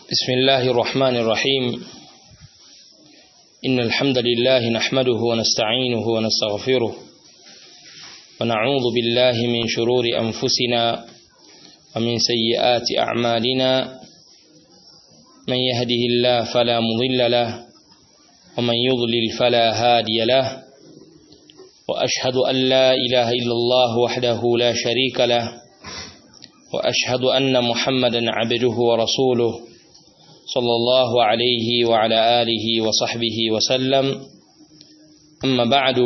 بسم الله الرحمن الرحيم إن الحمد لله نحمده ونستعينه ونستغفره ونعوذ بالله من شرور أنفسنا ومن سيئات أعمالنا من يهده الله فلا مضل له ومن يضلل فلا هادي له وأشهد أن لا إله إلا الله وحده لا شريك له وأشهد أن محمدا عبده ورسوله صلى الله عليه وعلى آله وصحبه وسلم أما بعد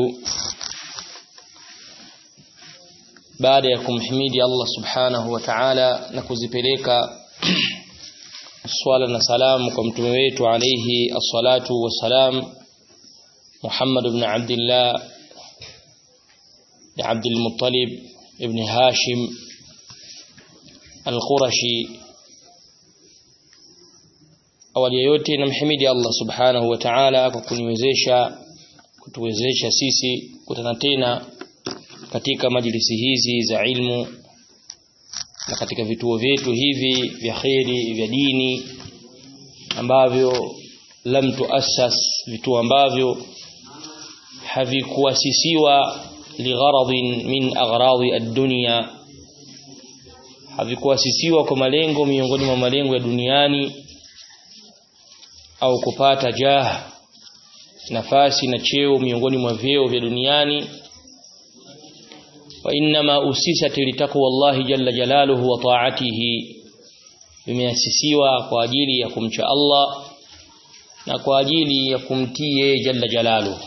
baada ya kumhimidi Allah subhanahu wa ta'ala na kuzipeleka swala na salamu kwa mtume wetu alayhi as-salatu wassalam Muhammad ibn Abdullah ibn Abdul Muttalib ibn Hashim al-Qurashi awali ya yote namhimidi Allah subhanahu wa ta'ala kwa kuniwezesha kutuwezesha sisi kutana tena katika majlisi hizi za ilmu na katika vituo vyetu hivi vya kheri vya dini ambavyo lam tuassas vituo ambavyo havikuasisiwa ligharadhin min aghradi ad-dunya havikuasisiwa kwa malengo miongoni mwa malengo ya duniani au kupata jah nafasi na cheo miongoni mwa vyeo vya duniani wa inma usisat litaqwa Allah jalla jalaluhu wa ta'atihi vimeasisiwa kwa ajili ya kumcha Allah na kwa ajili ya kumtii jalla jalaluhu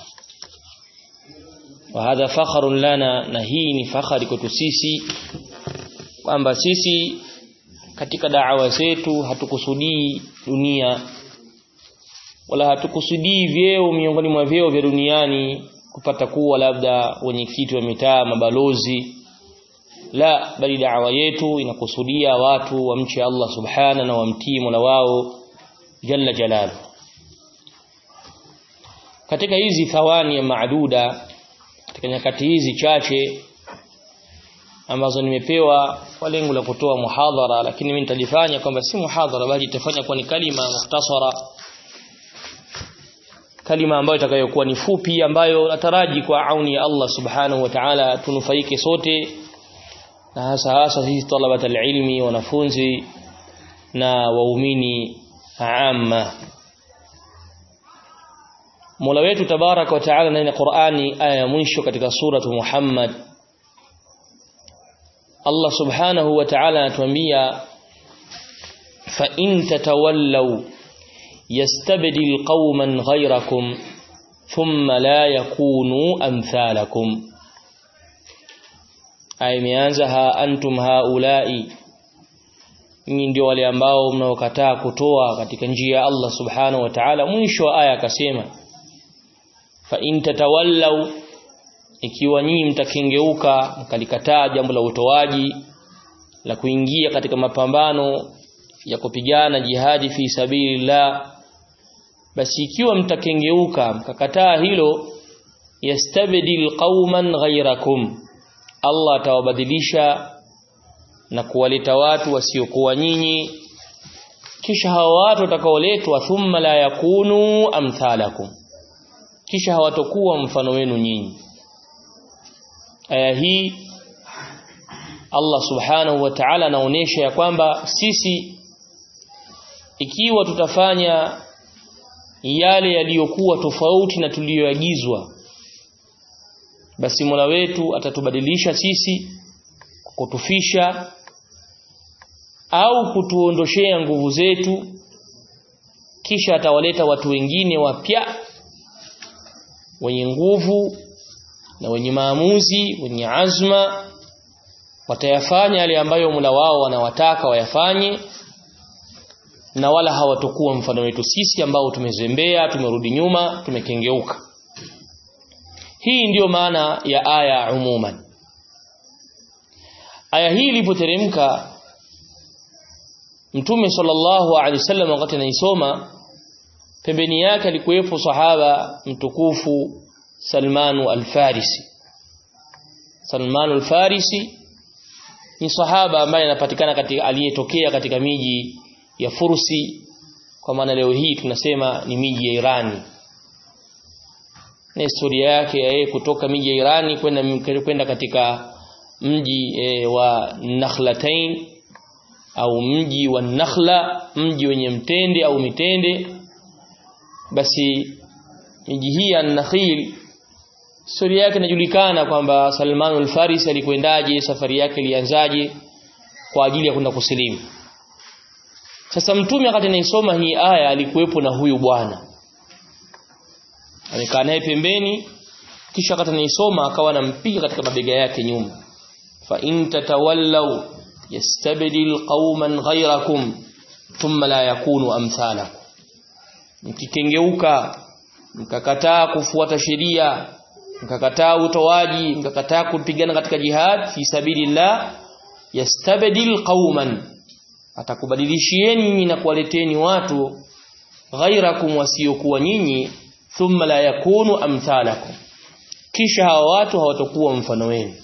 wa hadha fakhrun lana na hii ni fakhari kwetu sisi kwamba sisi katika da'wa zetu hatukusudii dunia wala hatukusudii vyeo miongoni mwa vyeo vya duniani kupata kuwa labda wenyekiti wa mitaa mabalozi la bali da'wa yetu inakusudia watu wamche Allah subhana na wamtii Mola wao jalla jalalu katika hizi thawani ya maaduda katika nyakati hizi chache ambazo nimepewa kwa lengo la kutoa muhadhara lakini mimi nitalifanya kwamba si muhadhara bali itafanya kwa ni kalima mukhtasara kalima ambayo itakayokuwa ni fupi ambayo nataraji kwa auni ya Allah subhanahu wa ta'ala tunufaike sote na hasa hasa sisi talabat alilmi wanafunzi na waumini amma Mola wetu tabaraka wa taala ndani ya Qur'ani aya ya mwisho katika suratu Muhammad Allah subhanahu wa ta'ala anatuambia fa in tatawallaw يستبدل قوما غيركم ثم لا يكونوا أمثالكم أي ميانزها أنتم هؤلاء nyinyi ndio wale ambao mnaokataa kutoa katika njia ya Allah subhanahu wa ta'ala mwisho wa aya akasema fa in tatawallaw ikiwa nyinyi mtakengeuka mkalikataa jambo la utoaji la kuingia katika mapambano ya kupigana jihadi fi sabilillah basi ikiwa mtakengeuka mkakataa hilo yastabdil qauman ghayrakum Allah atawabadilisha na kuwaleta watu wasiokuwa nyinyi kisha hawa watu watakaoletwa thumma la yakunu amthalakum kisha hawatokuwa mfano wenu nyinyi aya hii Allah subhanahu wa ta'ala anaonesha ya kwamba sisi ikiwa tutafanya yale yaliyokuwa tofauti na tuliyoagizwa basi Mola wetu atatubadilisha sisi kutufisha au kutuondoshea nguvu zetu kisha atawaleta watu wengine wapya wenye nguvu na wenye maamuzi wenye azma watayafanya yale ambayo Mola wao wanawataka wayafanye na wala hawatokuwa mfano wetu sisi ambao tumezembea tumerudi nyuma tumekengeuka hii ndiyo maana ya aya umuman aya hii ilipoteremka mtume sallallahu alaihi wasallam wakati anaisoma pembeni yake alikuwepo sahaba mtukufu Salmanu al-Farisi Salmanu al-Farisi ni sahaba ambaye anapatikana katika aliyetokea katika miji ya Fursi kwa maana leo hii tunasema ni miji ya Irani na historia yake yeye kutoka miji ya Irani kwenda kwenda katika mji e, wa Nakhlatain au mji wa Nakhla mji wenye mtende au mitende basi miji hii ya Nakhil historia yake inajulikana kwamba Salman al-Farisi alikwendaje safari yake ilianzaje kwa ajili ya kwenda kusilimu sasa mtume wakati anaisoma hii aya alikuwepo na huyu bwana amekaa naye pembeni kisha wakati anaisoma akawa anampiga katika mabega yake nyuma fa in tatawallaw yastabdil qauman ghayrakum thumma la yakunu amthalakum mkikengeuka mkakataa kufuata sheria mkakataa utoaji mkakataa kupigana katika jihad fi sabilillah yastabdil qauman atakubadilishieni nyinyi na kuwaleteni watu ghairakum wasiokuwa nyinyi thumma la yakunu amthalakum kisha hawa watu hawatakuwa mfano wenu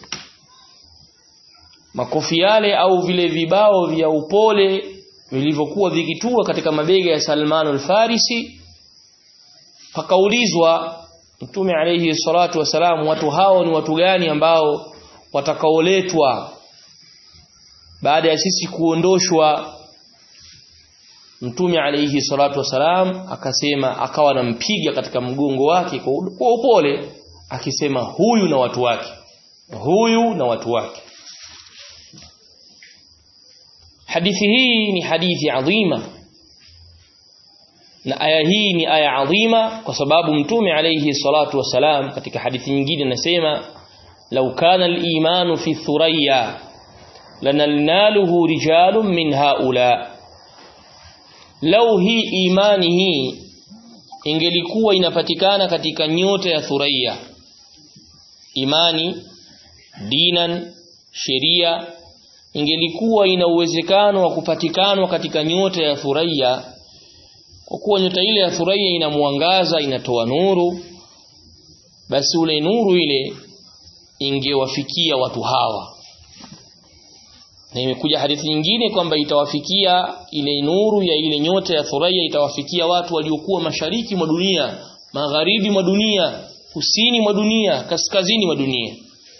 makofi yale au vile vibao vya upole vilivyokuwa vikitua katika mabega ya Salman al-Farisi pakaulizwa Mtume alayhi salatu wasalam watu hao ni watu gani ambao watakaoletwa baada ya sisi kuondoshwa Mtume alayhi salatu wasalam akasema akawa anampiga katika mgongo wake kwa upole akisema huyu na watu wake huyu na watu wake hadithi hii ni hadithi adhima na aya hii ni aya adhima kwa sababu mtume alayhi salatu wasalam katika hadithi nyingine anasema law kana al-imanu fi thuraya lanalnaluhu rijalun min haula lau hii imani hii ingelikuwa inapatikana katika nyota ya thuraya imani dinan sheria ingelikuwa ina uwezekano wa kupatikanwa katika nyota ya thuraya kwa kuwa nyota ile ya thuraya ina mwangaza inatoa nuru basi ule nuru ile ingewafikia watu hawa na imekuja hadithi nyingine kwamba itawafikia ile nuru ya ile nyota ya thuraya itawafikia watu waliokuwa mashariki mwa dunia magharibi mwa dunia kusini mwa dunia kaskazini mwa dunia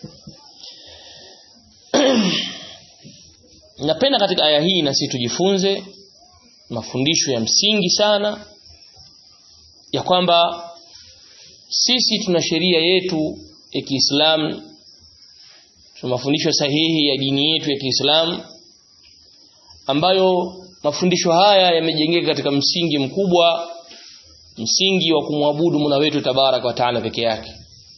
napenda katika aya hii na sisi tujifunze mafundisho ya msingi sana ya kwamba sisi tuna sheria yetu ya Kiislamu tuna mafundisho sahihi ya dini yetu ya Kiislamu ambayo mafundisho haya yamejengeka katika msingi mkubwa msingi wa kumwabudu Mola wetu tabarak wa taala peke yake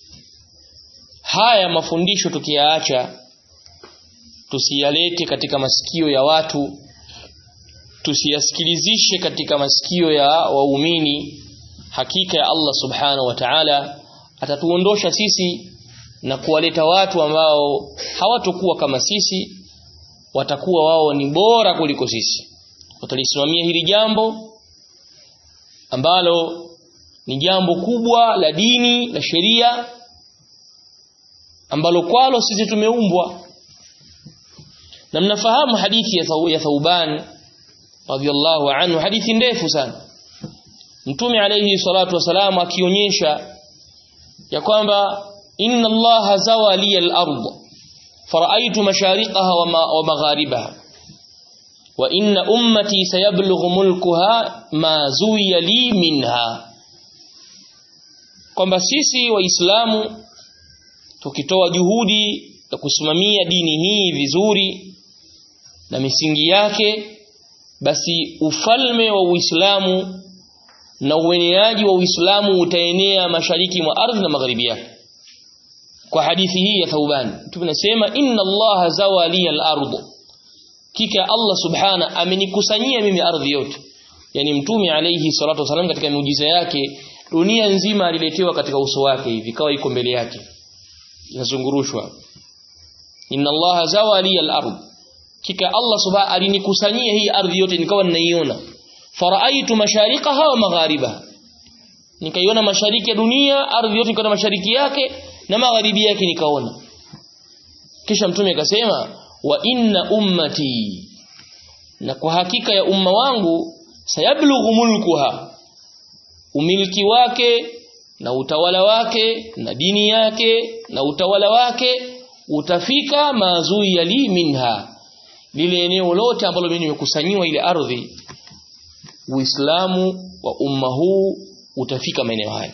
haya mafundisho tukiyaacha tusiyalete katika masikio ya watu tusiyasikilizishe katika masikio ya waumini hakika ya Allah subhanahu wa ta'ala atatuondosha sisi na kuwaleta watu ambao hawatokuwa kama sisi watakuwa wao ni bora kuliko sisi watalisimamia hili jambo ambalo ni jambo kubwa la dini la sheria ambalo kwalo sisi tumeumbwa na mnafahamu hadithi ya, Thau, ya Thauban radhiallahu anhu hadithi ndefu sana Mtume alayhi salatu wasalam akionyesha ya kwamba inna Allah zawa li al-ard fara'aytu mashariqaha wa magharibaha wa inna ummati sayablughu mulkuha ma zuwiya li minha kwamba sisi waislamu tukitoa juhudi ya kusimamia dini hii vizuri na misingi yake basi ufalme wa Uislamu na ueneaji wa Uislamu utaenea mashariki mwa ardhi na magharibi yake kwa hadithi hii ya Thauban tunasema inna Allah zawali al-ardh kika Allah subhana amenikusanyia mimi ardhi yote yani mtume alayhi salatu wasalam katika miujiza yake dunia nzima aliletewa katika uso wake hivi kawa iko mbele yake inazungurushwa inna Allah zawali al-ardh kika Allah subhana alinikusanyia hii ardhi yote nikawa ninaiona faraaitu mashariqaha wa magharibaha nikaiona mashariki ya dunia ardhi yote nikaona mashariki yake na magharibi yake nikaona kisha mtume akasema wa inna ummati na kwa hakika ya umma wangu sayablughu mulkuha umiliki wake na utawala wake na dini yake na utawala wake utafika mazui yali minha lile eneo lote ambalo mimi nimekusanyiwa ile ardhi Uislamu wa umma huu utafika maeneo hayo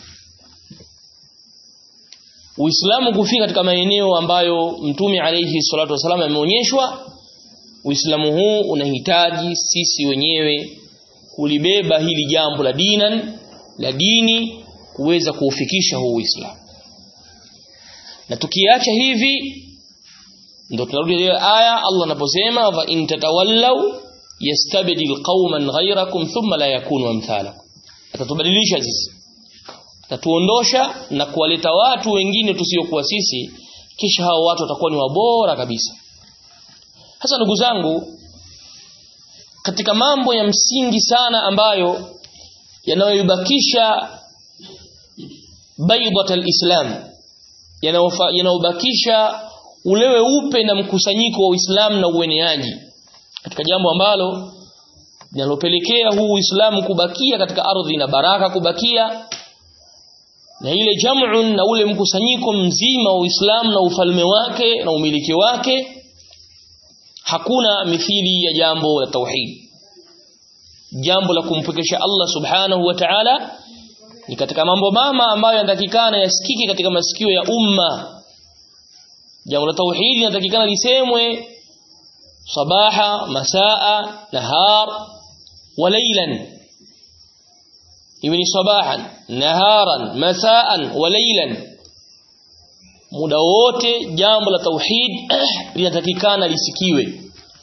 Uislamu kufika katika maeneo ambayo Mtume alayhi salatu wasallam ameonyeshwa Uislamu huu unahitaji sisi wenyewe kulibeba hili jambo la dinan la dini kuweza kuufikisha huu Uislamu na tukiacha hivi ndio tunarudi ile aya Allah anaposema fa in tatawallaw yastabdil qauman ghayrakum thumma la yakunu amthalakum atatubadilisha sisi atatuondosha na kuwaleta watu wengine tusiokuwa sisi kisha hao watu watakuwa ni wabora kabisa hasa ndugu zangu katika mambo ya msingi sana ambayo yanayoibakisha baidat alislam yanayobakisha ule weupe na mkusanyiko wa Uislamu na ueneaji katika jambo ambalo linalopelekea huu Uislamu kubakia katika ardhi na baraka kubakia na ile jam'un na ule mkusanyiko mzima wa Uislamu na ufalme wake na umiliki wake hakuna mithili ya jambo la tauhid jambo la kumpwekesha Allah subhanahu wa ta'ala ni katika mambo mama ambayo yanatakikana yasikike katika masikio ya umma jambo la tauhid linatakikana lisemwe sabaha masaa nahar wa laylan iwe ni sabahan naharan masaan wa laylan muda wote jambo la tauhid linatakikana lisikiwe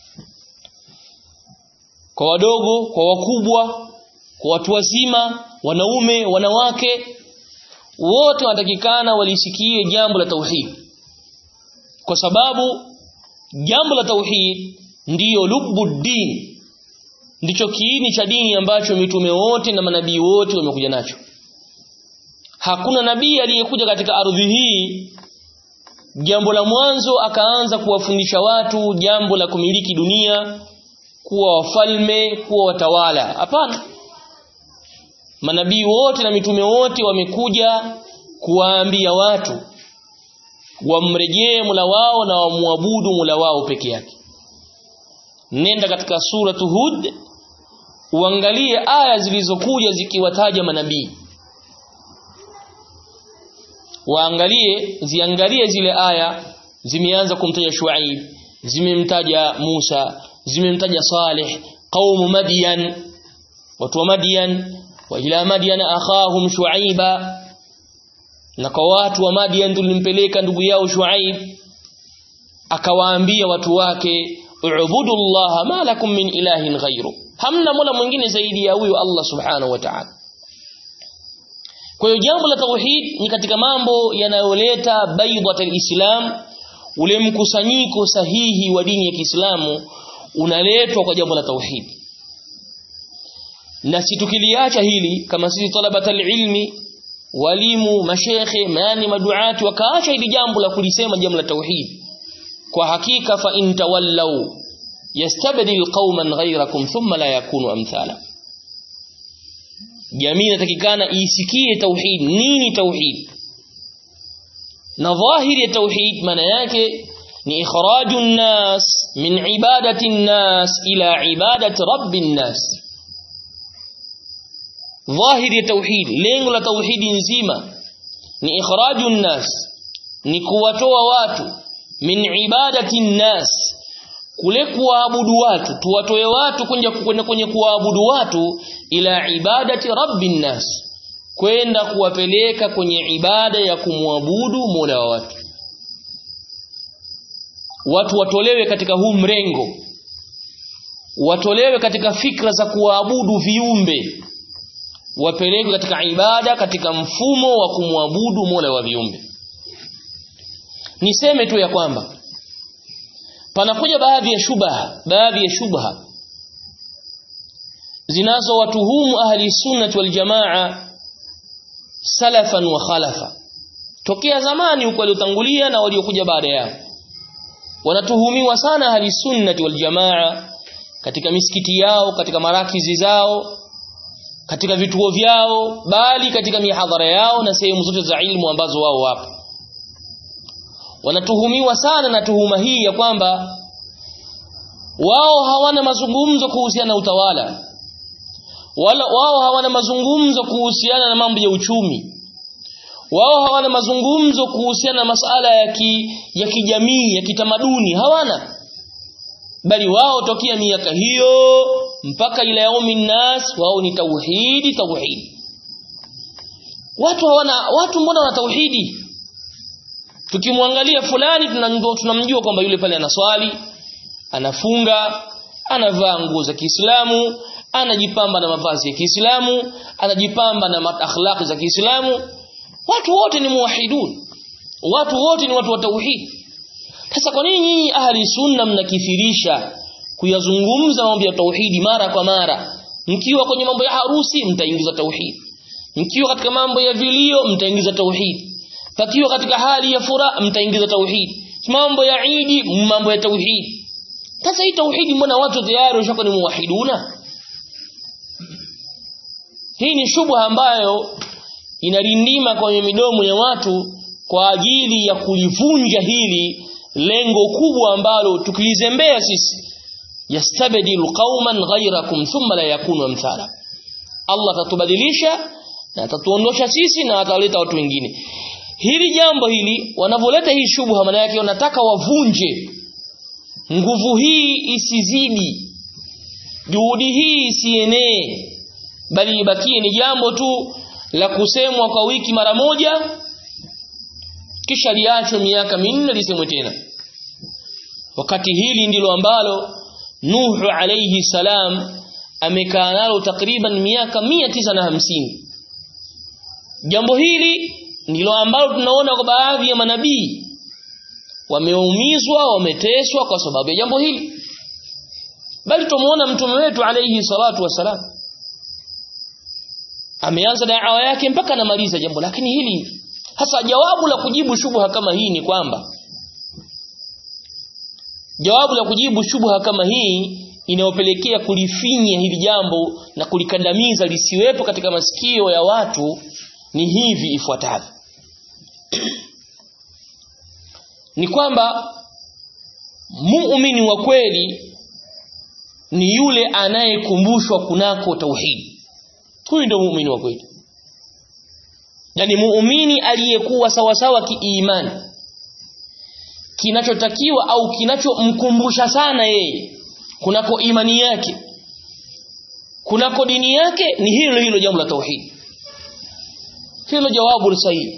kwa wadogo kwa wakubwa kwa watu wazima wanaume wanawake wote wanatakikana walisikie jambo la tauhid kwa sababu jambo la tauhid ndiyo lubuddin ndicho kiini cha dini ambacho mitume wote na manabii wote wamekuja nacho hakuna nabii aliyekuja katika ardhi hii jambo la mwanzo akaanza kuwafundisha watu jambo la kumiliki dunia kuwa wafalme kuwa watawala hapana manabii wote na mitume wote wamekuja kuwaambia watu wamrejee mula wao na wamwabudu mula wao peke yake nenda katika suratu hud uangalie aya zilizokuja zikiwataja manabii waangalie ziangalie zile aya zimeanza kumtaja Shuaib zimemtaja Musa zimemtaja Saleh qaumu Madian watu wa Madian wa ila Madian akhahum Shuaiba na kwa watu wa Madian tulimpeleka ndugu yao Shuaib akawaambia watu wake ubudu Allah ma lakum min ilahin ghairu hamna mola mwingine zaidi ya huyo Allah subhanahu wa ta'ala kwa hiyo jambo la tauhid ni katika mambo yanayoleta baidatul islam ule mkusanyiko sahihi wa dini ya Kiislamu unaletwa kwa jambo la tauhid na si tukiliacha hili kama sisi talabatul ilmi walimu mashekhe maani maduati wakaacha hili jambo la kulisema jambo la tauhid kwa hakika fa in tawallau yastabdil qauman ghayrakum thumma la yakunu amthala jamii inatakikana isikie tauhid nini tauhid na dhahiri ya tauhid maana yake ni ikhraju nnas min ibadati nnas ila ibadati rabbin nas dhahiri ya tauhid lengo la tauhidi nzima ni ikhraju nnas ni kuwatoa watu min ibadati nnas kule kuwaabudu watu tuwatoe watu kwenda kwenda kwenye kuwaabudu watu ila ibadati rabbin nas kwenda kuwapeleka kwenye ibada ya kumwabudu Mola wa watu watu watolewe katika huu mrengo watolewe katika fikra za kuwaabudu viumbe wapelekwe katika ibada katika mfumo wa kumwabudu Mola wa viumbe niseme tu ya kwamba panakuja baadhi ya shubha baadhi ya shubha zinazowatuhumu ahli sunnati wal jamaa salafan wa khalafa tokea zamani huko waliotangulia na waliokuja baada yao wanatuhumiwa sana ahli sunnati wal jamaa katika misikiti yao katika marakizi zao katika vituo vyao bali katika mihadhara yao na sehemu zote za ilmu ambazo wao wapo wanatuhumiwa sana na tuhuma hii ya kwamba wao hawana mazungumzo kuhusiana na utawala wala wao hawana mazungumzo kuhusiana na mambo ya uchumi wao hawana mazungumzo kuhusiana na masala ya ki, ya kijamii ya kitamaduni hawana bali wao tokea miaka hiyo mpaka ila yaumi nas wao ni tauhidi tauhidi watu hawana watu mbona wana tauhidi tukimwangalia fulani tunamjua tunamjua kwamba yule pale anaswali anafunga anavaa nguo za Kiislamu anajipamba na mavazi ya Kiislamu anajipamba na akhlaqi za Kiislamu watu wote ni muwahidun watu wote ni watu wa tauhid sasa kwa nini nyinyi ahli sunna mnakithirisha kuyazungumza mambo ya tauhidi mara kwa mara mkiwa kwenye mambo ya harusi mtaingiza tauhid mkiwa katika mambo ya vilio mtaingiza tauhid pakiwa katika hali ya furaha mtaingiza tauhid mambo ya idi mambo ya tauhid sasa hii tauhidi mbona watu tayari washakuwa ni muwahiduna hii ni shubha ambayo inarindima kwenye midomo ya watu kwa ajili ya kulivunja hili lengo kubwa ambalo tukilizembea sisi yastabdilu qauman ghayrakum thumma la yakunu amthala Allah atatubadilisha na atatuondosha sisi na ataleta watu wengine hili jambo hili wanavyoleta hii shubha maana yake wanataka wavunje nguvu hii isizidi juhudi hii isienee bali ibakie ni jambo tu la kusemwa kwa wiki mara moja kisha liachwe miaka minne lisemwe tena wakati hili ndilo ambalo Nuhu alayhi salam amekaa nalo takriban miaka mia tisa na hamsini jambo hili ndilo ambalo tunaona kwa baadhi ya manabii wameumizwa wameteswa kwa sababu ya jambo hili bali tumuona mtume wetu alayhi salatu wasalam ameanza dawa yake mpaka anamaliza jambo lakini hili hasa jawabu la kujibu shubha kama hii ni kwamba jawabu la kujibu shubha kama hii inayopelekea kulifinya hili jambo na kulikandamiza lisiwepo katika masikio ya watu ni hivi ifuatavyo ni kwamba muumini wa kweli ni yule anayekumbushwa kunako tauhidi huyu ndio muumini wa kweli yani muumini aliyekuwa sawasawa kiimani kinachotakiwa au kinachomkumbusha sana yeye kunako imani yake kunako dini yake ni hilo hilo jambo la tauhidi hilo jawabu sahihi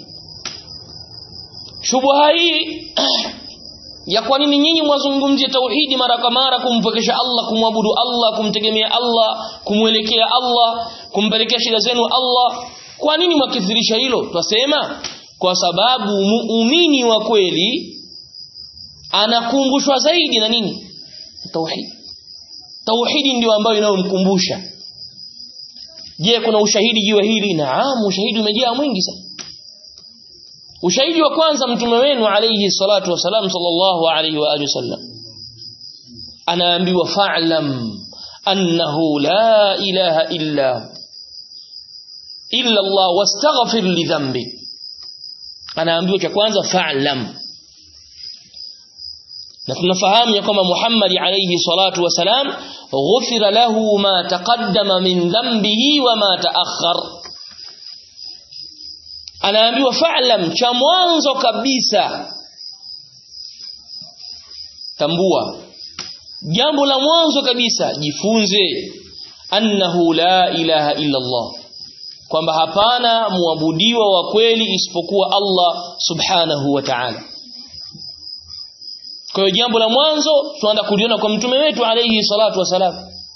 shubha hii ya kwa nini nyinyi mwazungumzie tauhidi mara kwa mara kumpokesha Allah kumwabudu Allah kumtegemea Allah kumwelekea Allah kumpelekea shida zenu Allah kwa nini mwakithirisha hilo twasema kwa sababu muumini wa kweli anakumbushwa zaidi na nini tauhidi tauhidi ndio ambayo inayomkumbusha je kuna ushahidi juu hili naam ushahidi umejaa mwingi sana ushahidi wa kwanza mtume wenu alayhi salatu wasalam sallallahu alayhi wa alihi wasallam anaambiwa fa'lam annahu la ilaha illa illa Allah wastaghfir li dhanbi anaambiwa cha kwanza fa'lam na tunafahamu ya kwamba Muhammad alayhi salatu wasalam ghufira lahu ma taqaddama min dhanbihi wa ma ta'akhkhar anaambiwa fa'lam cha mwanzo kabisa tambua jambo la mwanzo kabisa jifunze annahu la ilaha illa Allah kwamba hapana muabudiwa wa kweli isipokuwa Allah subhanahu wa ta'ala kwa hiyo jambo la mwanzo tunaanza kuliona kwa mtume wetu alayhi salatu wasalam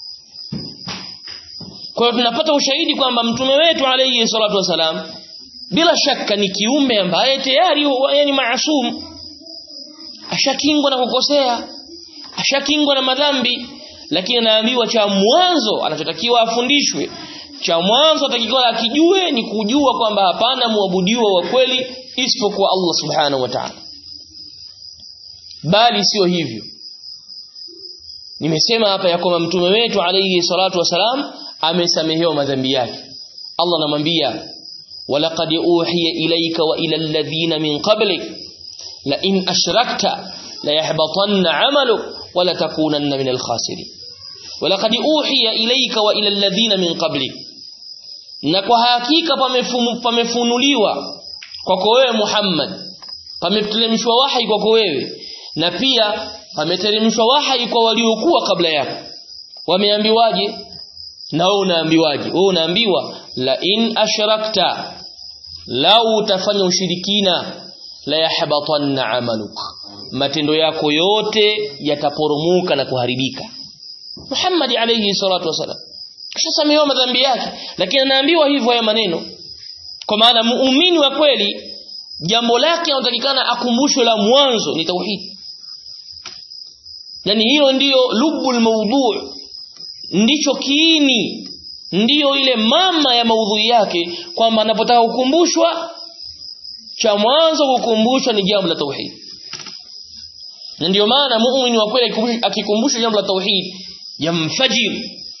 kwa hiyo tunapata ushahidi kwamba mtume wetu alayhi salatu wasalam bila shaka ni kiumbe ambaye tayari yani maasum ashakingwa na kukosea ashakingwa na madhambi lakini anaambiwa cha mwanzo anachotakiwa afundishwe cha mwanzo atakiwa akijue ni kujua kwamba hapana muabudiwa wa kweli isipokuwa Allah subhanahu wa ta'ala bali sio hivyo nimesema hapa ya kwamba mtume wetu alayhi salatu wasalam amesamehewa madhambi yake Allah anamwambia walaqad uhiya ilayka wa ila alladhina min qablik la in ashrakta la yahbatanna 'amaluk wa la takunanna min al-khasirin walaqad uhiya ilayka wa ila alladhina min qablik na kwa hakika pamefunuliwa kwako wewe Muhammad pameteremshwa wahi kwako wewe na pia pameteremshwa wahi kwa waliokuwa kabla yako wameambiwaje na wewe unaambiwaje wewe unaambiwa la in ashrakta lau utafanya ushirikina la yahbatanna amaluk matendo yako yote yataporomoka na kuharibika Muhammad alayhi salatu wasalam kishasamehewa madhambi yake lakini anaambiwa hivyo haya maneno kwa maana muumini wa kweli jambo lake anatakikana akumbushwe la mwanzo ni tauhid yani hilo ndiyo lubul mawdu' ndicho kiini ndiyo ile mama ya maudhui yake kwamba anapotaka kukumbushwa cha mwanzo kukumbushwa ni jambo la tauhid na ndiyo maana muumini wa kweli akikumbushwa jambo la tauhid yamfajir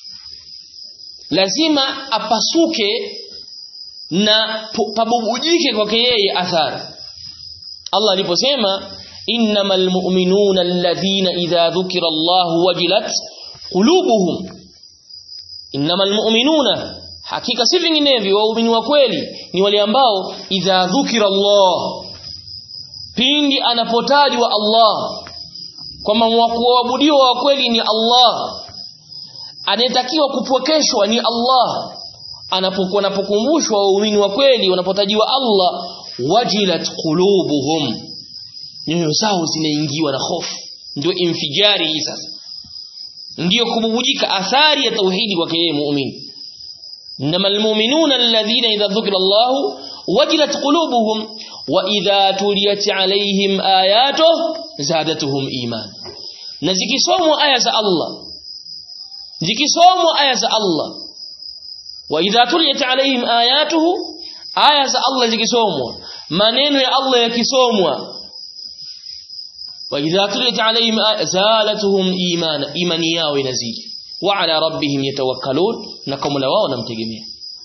lazima apasuke na pabubujike kwake yeye athari Allah aliposema innamal mu'minuna alladhina idha dhukira Allahu wajilat qulubuhum innamal mu'minuna hakika si vinginevyo waumini wa kweli ni wale ambao idha dhukira Allah pindi anapotajwa Allah kwamba kuabudiwa wa kweli ni Allah anayetakiwa kupwekeshwa ni Allah anapokuwa anapokumbushwa waumini wa kweli wanapotajiwa Allah wajilat qulubuhum nyoyo zao zinaingiwa na hofu ndio infijari hii sasa ndio kububujika athari ya tauhidi kwake yeye muumini innamal mu'minuna alladhina idha dhukira Allah wajilat qulubuhum wa idha tuliyat alaihim ayatuhu zadatuhum iman na zikisomwa aya za Allah zikisomwa aya za Allah wa idha tuliyat alaihim ayatuhu aya za Allah zikisomwa maneno ya Allah yakisomwa wa idha tuliyat alaihim zalatuhum imana imani yao inazidi wa ala rabbihim yatawakkalun na kwa Mola wao namtegemea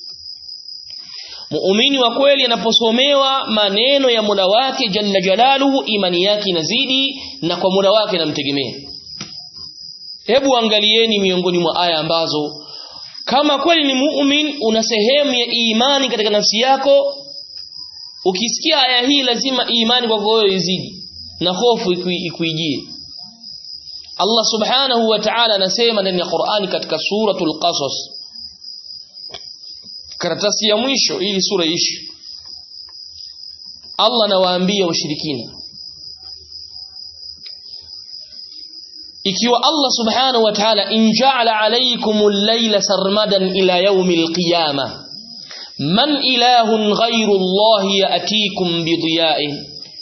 muumini wa kweli anaposomewa maneno ya Mola wake jalla jalaluhu imani yake inazidi na kwa Mola wake namtegemea hebu angalieni miongoni mwa aya ambazo kama kweli ni muumini una sehemu ya imani katika nafsi yako ukisikia aya hii lazima imani kwako wewe izidi na hofu ikuijie Allah subhanahu wa ta'ala anasema ndani ya Qur'ani katika suratul Qasas karatasi ya mwisho ili sura ishi Allah anawaambia washirikina ikiwa Allah subhanahu wa ta'ala in ja'ala alaykumul layla sarmadan ila yawmil qiyamah man ilahun ghayru Allah ya'tikum bidiya'in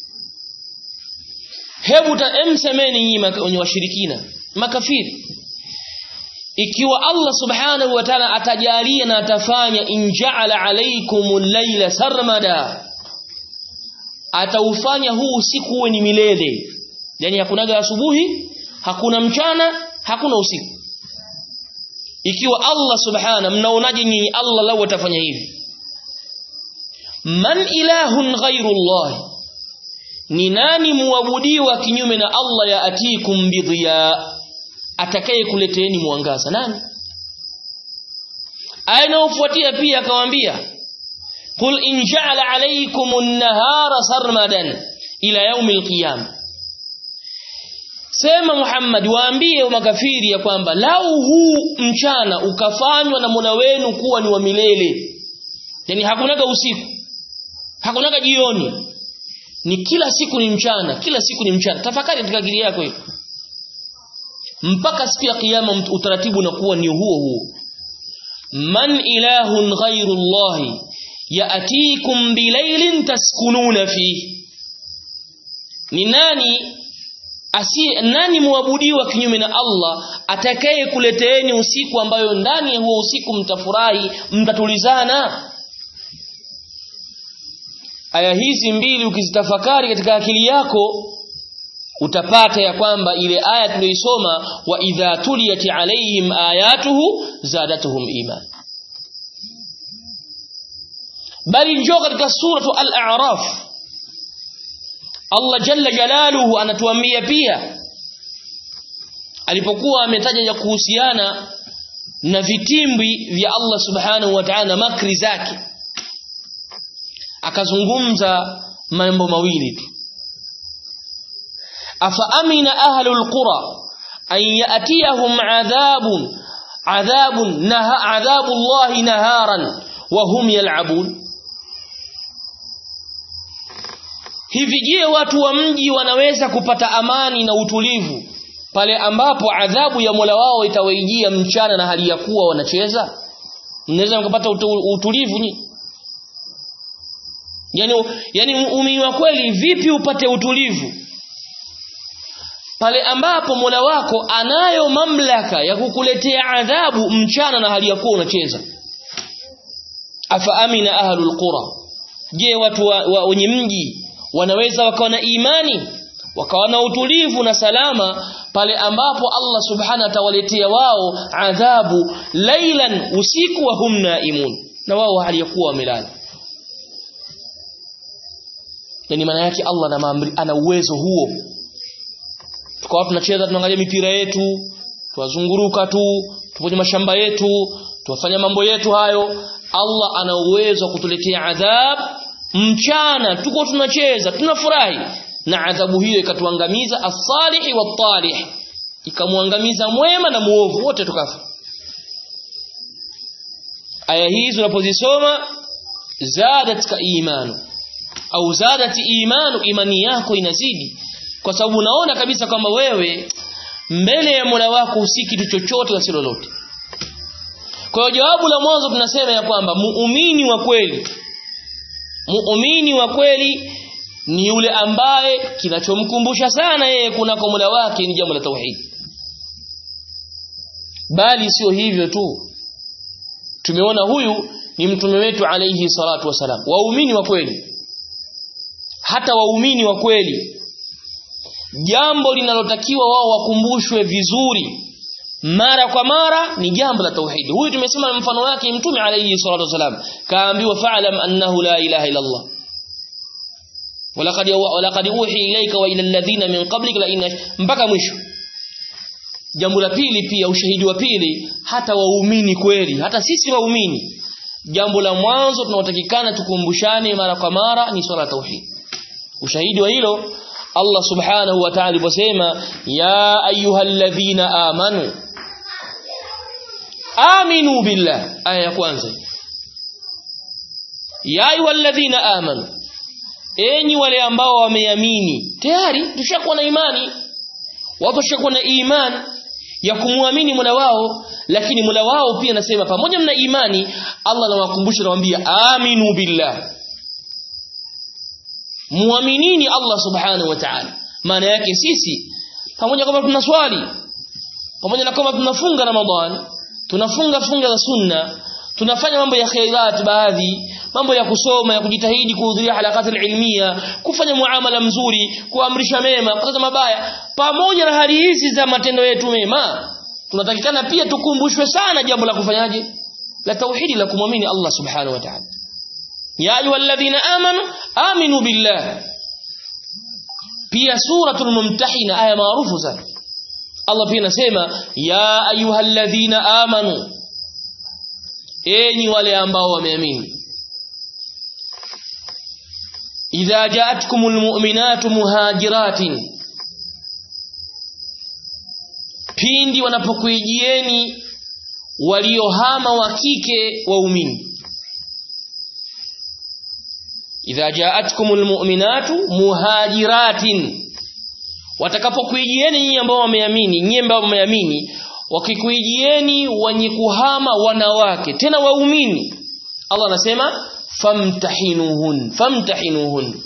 hebu taemsemeni nyinyi washirikina makafiri ikiwa Allah subhanahu wa ta'ala atajalia na atafanya inja'ala alaykumul layla sarmada ataufanya huu usiku uwe ni milele yani hakunaga asubuhi hakuna mchana hakuna usiku ikiwa Allah subhana mnaonaje nyinyi Allah lau atafanya hivi man ilahun ghairu Allah ni nani muabudiwa kinyume na Allah ya atikum bidhiya atakaye kuleteeni mwangaza nani aya inayofuatia pia akamwambia qul in ja'ala alaykum an-nahara sarmadan ila yawm al-qiyamah sema Muhammad waambie makafiri ya kwamba lau huu mchana ukafanywa na Mola wenu kuwa ni wa milele yani hakunaga usiku hakunaga jioni ni kila siku ni mchana kila siku ni mchana tafakari katika akili yako hiyo mpaka siku ya kiyama utaratibu unakuwa ni huo huo man ilahun ghairu Allah yaatikum bilailin taskununa fihi ni nani asiye nani muabudiwa kinyume na Allah atakaye kuleteeni usiku ambayo ndani ya huo usiku mtafurahi mtatulizana aya hizi mbili ukizitafakari katika akili yako utapata ya kwamba ile aya tuliyoisoma wa idha tuliyati alaihim ayatuhu zadatuhum iman bali njoo katika suratu al-a'raf Allah jalla jalaluhu anatuambia pia alipokuwa ametaja ya kuhusiana na vitimbwi vya Allah subhanahu wa ta'ala makri zake akazungumza mambo mawili tu afa amina ahlul qura an yatiyahum adhabun adhabun naha adhabu Allah naharan wa hum yal'abun hivi je watu wa mji wanaweza kupata amani na utulivu pale ambapo adhabu ya Mola wao itawaijia mchana na hali ya kuwa wanacheza mnaweza mkapata utulivu nyinyi yani yani umini wa kweli vipi upate utulivu pale ambapo Mola wako anayo mamlaka ya kukuletea adhabu mchana na hali ya kuwa unacheza afa amina ahlul qura je watu wenye wa, mji wanaweza wakawa na imani wakawa na utulivu na salama pale ambapo Allah subhanahu atawaletea wao adhabu lailan usiku wa hum naimun na wao hali ya kuwa wamelala yani maana yake Allah na maamri ana uwezo huo tukawa tunacheza tunaangalia mipira yetu tuwazunguruka tu tupoje mashamba yetu tuwafanya mambo yetu hayo Allah ana uwezo wa kutuletea adhab mchana tuko tunacheza tunafurahi na adhabu hiyo ikatuangamiza as-salihi wat-talih ikamwangamiza mwema na muovu wote tukafa aya hizi unapozisoma zadatka imanu au zadati imanu imani yako inazidi kwa sababu unaona kabisa kwamba wewe mbele ya Mola wako usi kitu chochote wasi lolote kwa hiyo jawabu la mwanzo tunasema ya kwamba muumini wa kweli muumini wa kweli ni yule ambaye kinachomkumbusha sana yeye kunako Mola wake ni jambo la tauhid bali sio hivyo tu tumeona huyu ni mtume wetu alayhi salatu wasalam waumini wa kweli hata waumini wa kweli jambo linalotakiwa wao wakumbushwe vizuri mara kwa mara ni jambo la tauhid huyu tumesema mfano wake mtume alayhi salatu wasalam kaambiwa fa'lam annahu la ilaha illa Allah walaqad walaqad uhi ilayka wa ila alladhina min qablik la inna mpaka mwisho jambo la pili pia ushahidi wa pili hata waumini kweli hata sisi waumini jambo la mwanzo tunaotakikana tukumbushane mara kwa mara ni swala tauhid ushahidi wa hilo Allah subhanahu wa ta'ala aliposema ya ayyuhalladhina amanu aminu billah aya ya kwanza ya ayyuhalladhina amanu enyi wale ambao wameamini tayari tushakuwa na imani watu washakuwa na imani ya kumwamini Mola wao lakini Mola wao pia anasema pamoja na imani Allah anawakumbusha anawaambia aminu billah muaminini Allah subhanahu wa ta'ala maana yake sisi pamoja kama tunaswali pamoja na kama tunafunga Ramadhan tunafunga funga za sunna tunafanya mambo ya khairat baadhi mambo ya kusoma ya kujitahidi kuhudhuria halakati ilmiya kufanya muamala mzuri kuamrisha mema kukataza mabaya pamoja na hali hizi za matendo yetu mema tunatakikana pia tukumbushwe sana jambo la kufanyaje la tauhidi la kumwamini Allah subhanahu wa ta'ala ya ayyuhalladhina amanu aminu billah pia suratul mumtahina aya maarufu sana Allah pia anasema ya ayyuhalladhina amanu enyi wale ambao wameamini idha ja'atkumul mu'minatu muhajiratin pindi wanapokuijieni waliohama wa kike waumini idha ja'atkumul mu'minatu muhajiratin watakapokuijieni nyinyi ambao wameamini nyinyi ambao wameamini wakikuijieni wenye kuhama wanawake tena waumini Allah anasema famtahinuhun famtahinuhun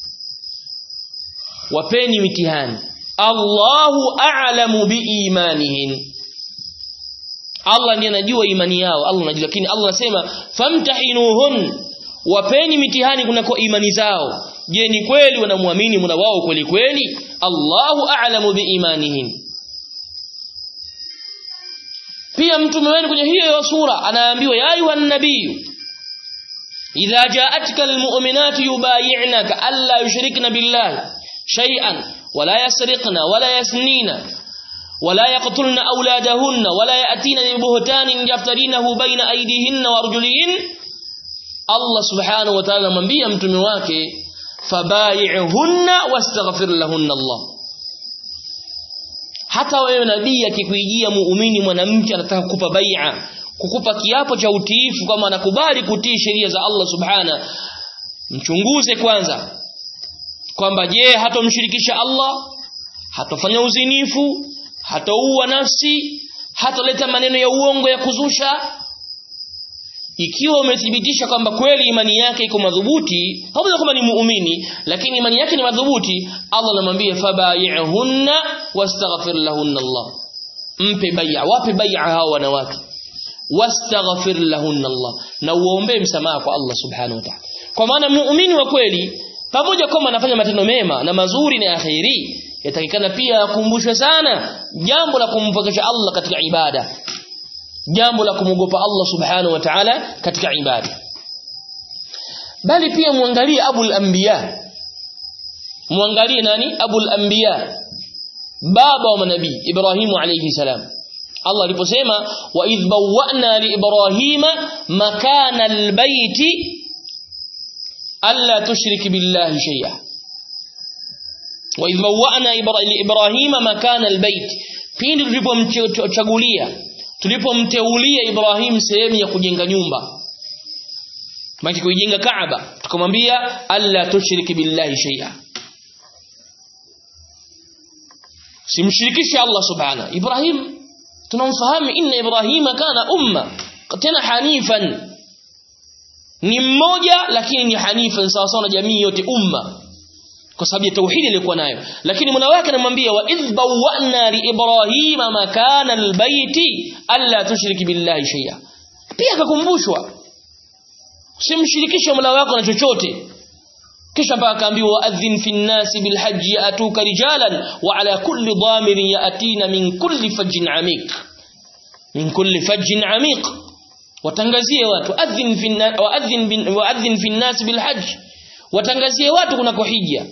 wapeni mitihani Allahu a'lamu biimanihin Allah ndiye anajua imani yao Allah anajua lakini Allah anasema famtahinuhun wapeni mitihani kunako imani zao je ni kweli wanamwamini Mola wao kweli kweli Allahu a'lamu biimanihim pia mtume wenu kwenye hiyo sura anaambiwa ya ayuhan nabiyyu idha ja'atka almu'minatu yubay'inaka alla yushrikna billahi shay'an wala yasriqna wala yasnina ولا يقتلن أولادهن ولا يأتين ببهتان يفترينه بين أيديهن وأرجلهن الله سبحانه وتعالى من بيا متمي wake fabayi'hunna wastaghfir lahunna Allah hata wewe nabii akikuijia muumini mwanamke anataka kukupa bai'a kukupa kiapo cha utiifu kama anakubali kutii sheria za Allah subhana mchunguze kwanza kwamba je hatomshirikisha Allah hatofanya uzinifu hataua nafsi hatoleta maneno ya uongo ya kuzusha ikiwa umethibitisha kwamba kweli imani yake iko madhubuti pamoja kwamba ni muumini lakini imani yake ni madhubuti Allah anamwambia fabayi'hunna wastaghfir lahunna Allah mpe bai'a wape bai'a hao wanawake wastaghfir lahunna Allah na uombe msamaha kwa Allah subhanahu wa ta'ala kwa maana muumini wa kweli pamoja kwamba anafanya matendo mema na mazuri na akhiri yatakikana pia akumbushwe sana jambo la kumpokesha Allah katika ibada jambo la kumogopa Allah subhanahu wa ta'ala katika ibada bali pia muangalie abul anbiya muangalie nani abul anbiya baba wa manabii Ibrahimu alayhi salam Allah aliposema wa idh bawwa'na li ibrahima makana albayti alla tushrik billahi shay'a wa idh bawwa'na li ibrahima makana albayt pindi tulipomchagulia tulipomteulia Ibrahim sehemu ya kujenga nyumba maki kuijenga Kaaba tukamwambia alla tushriki billahi shay'a simshirikishe Allah subhana Ibrahim tunamfahamu inna Ibrahim kana umma tena hanifan ni mmoja lakini ni hanifan sawa sawa na jamii yote umma kwa sababu ya tauhidi aliyokuwa nayo lakini mwana wake anamwambia wa idh bawwa'na li ibrahima makana albayti alla tushriki billahi shay'a pia akakumbushwa usimshirikishe mola wako na chochote kisha mpaka akaambiwa adhin fi nnasi bilhajji yatuka rijalan wa ala kulli dhamirin yatina min kulli fajjin amiq min kulli fajjin amiq watangazie watu adhin fi wa adhin wa adhin fi nnasi bilhajj watangazie watu kunako hija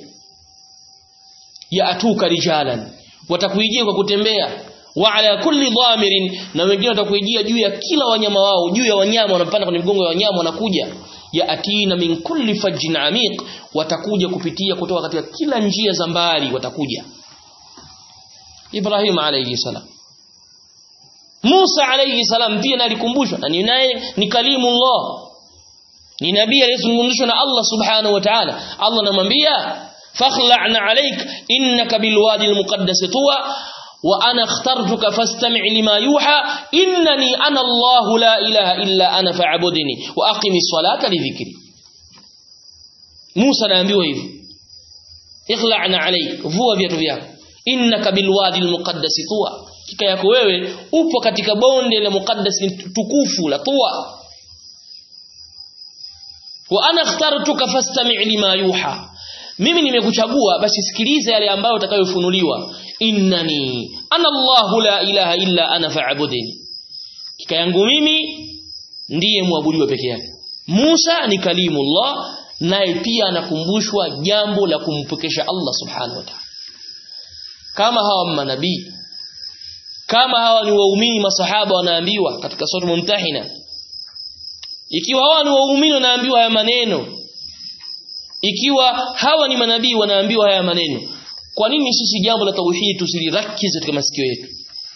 yaatuka rijalan watakuijia kwa kutembea wa ala kulli dhamirin na wengine watakuijia juu ya kila wanyama wao juu ya wanyama wanapanda kwenye mgongo ya wanyama wanakuja yaatina min kulli fajjin amiq watakuja kupitia kutoka katika kila njia za mbali watakuja Ibrahim alayhi salam Musa alayhi salam pia alikumbushwa na ni naye ni kalimullah ni nabii aliyezungumzishwa na Allah subhanahu wa ta'ala Allah anamwambia fakhla'na alayk innaka bilwadi almuqaddas tuwa wa ana ikhtartuka fastami' lima yuha innani ana Allah la ilaha illa ana fa'budni wa aqimis salata li dhikri Musa anaambiwa hivi ikhla'na alayk vua viatu vyako innaka bilwadi almuqaddas tuwa kika yako wewe upo katika bonde la muqaddas tukufu la tuwa wa ana ikhtartuka fastami' lima yuha mimi nimekuchagua basi sikiliza yale ambayo utakayofunuliwa innani ana Allahu la ilaha illa ana fa'budni kika yangu mimi ndiye muabudiwa peke yake Musa ni kalimullah naye pia anakumbushwa jambo la kumpokesha Allah subhanahu wa ta'ala kama hawa manabii kama hawa ni waumini masahaba wanaambiwa katika sura mumtahina ikiwa hawa ni waumini wanaambiwa haya maneno ikiwa hawa ni manabii wanaambiwa haya maneno kwa nini sisi jambo la tauhid tusilirakize katika masikio yetu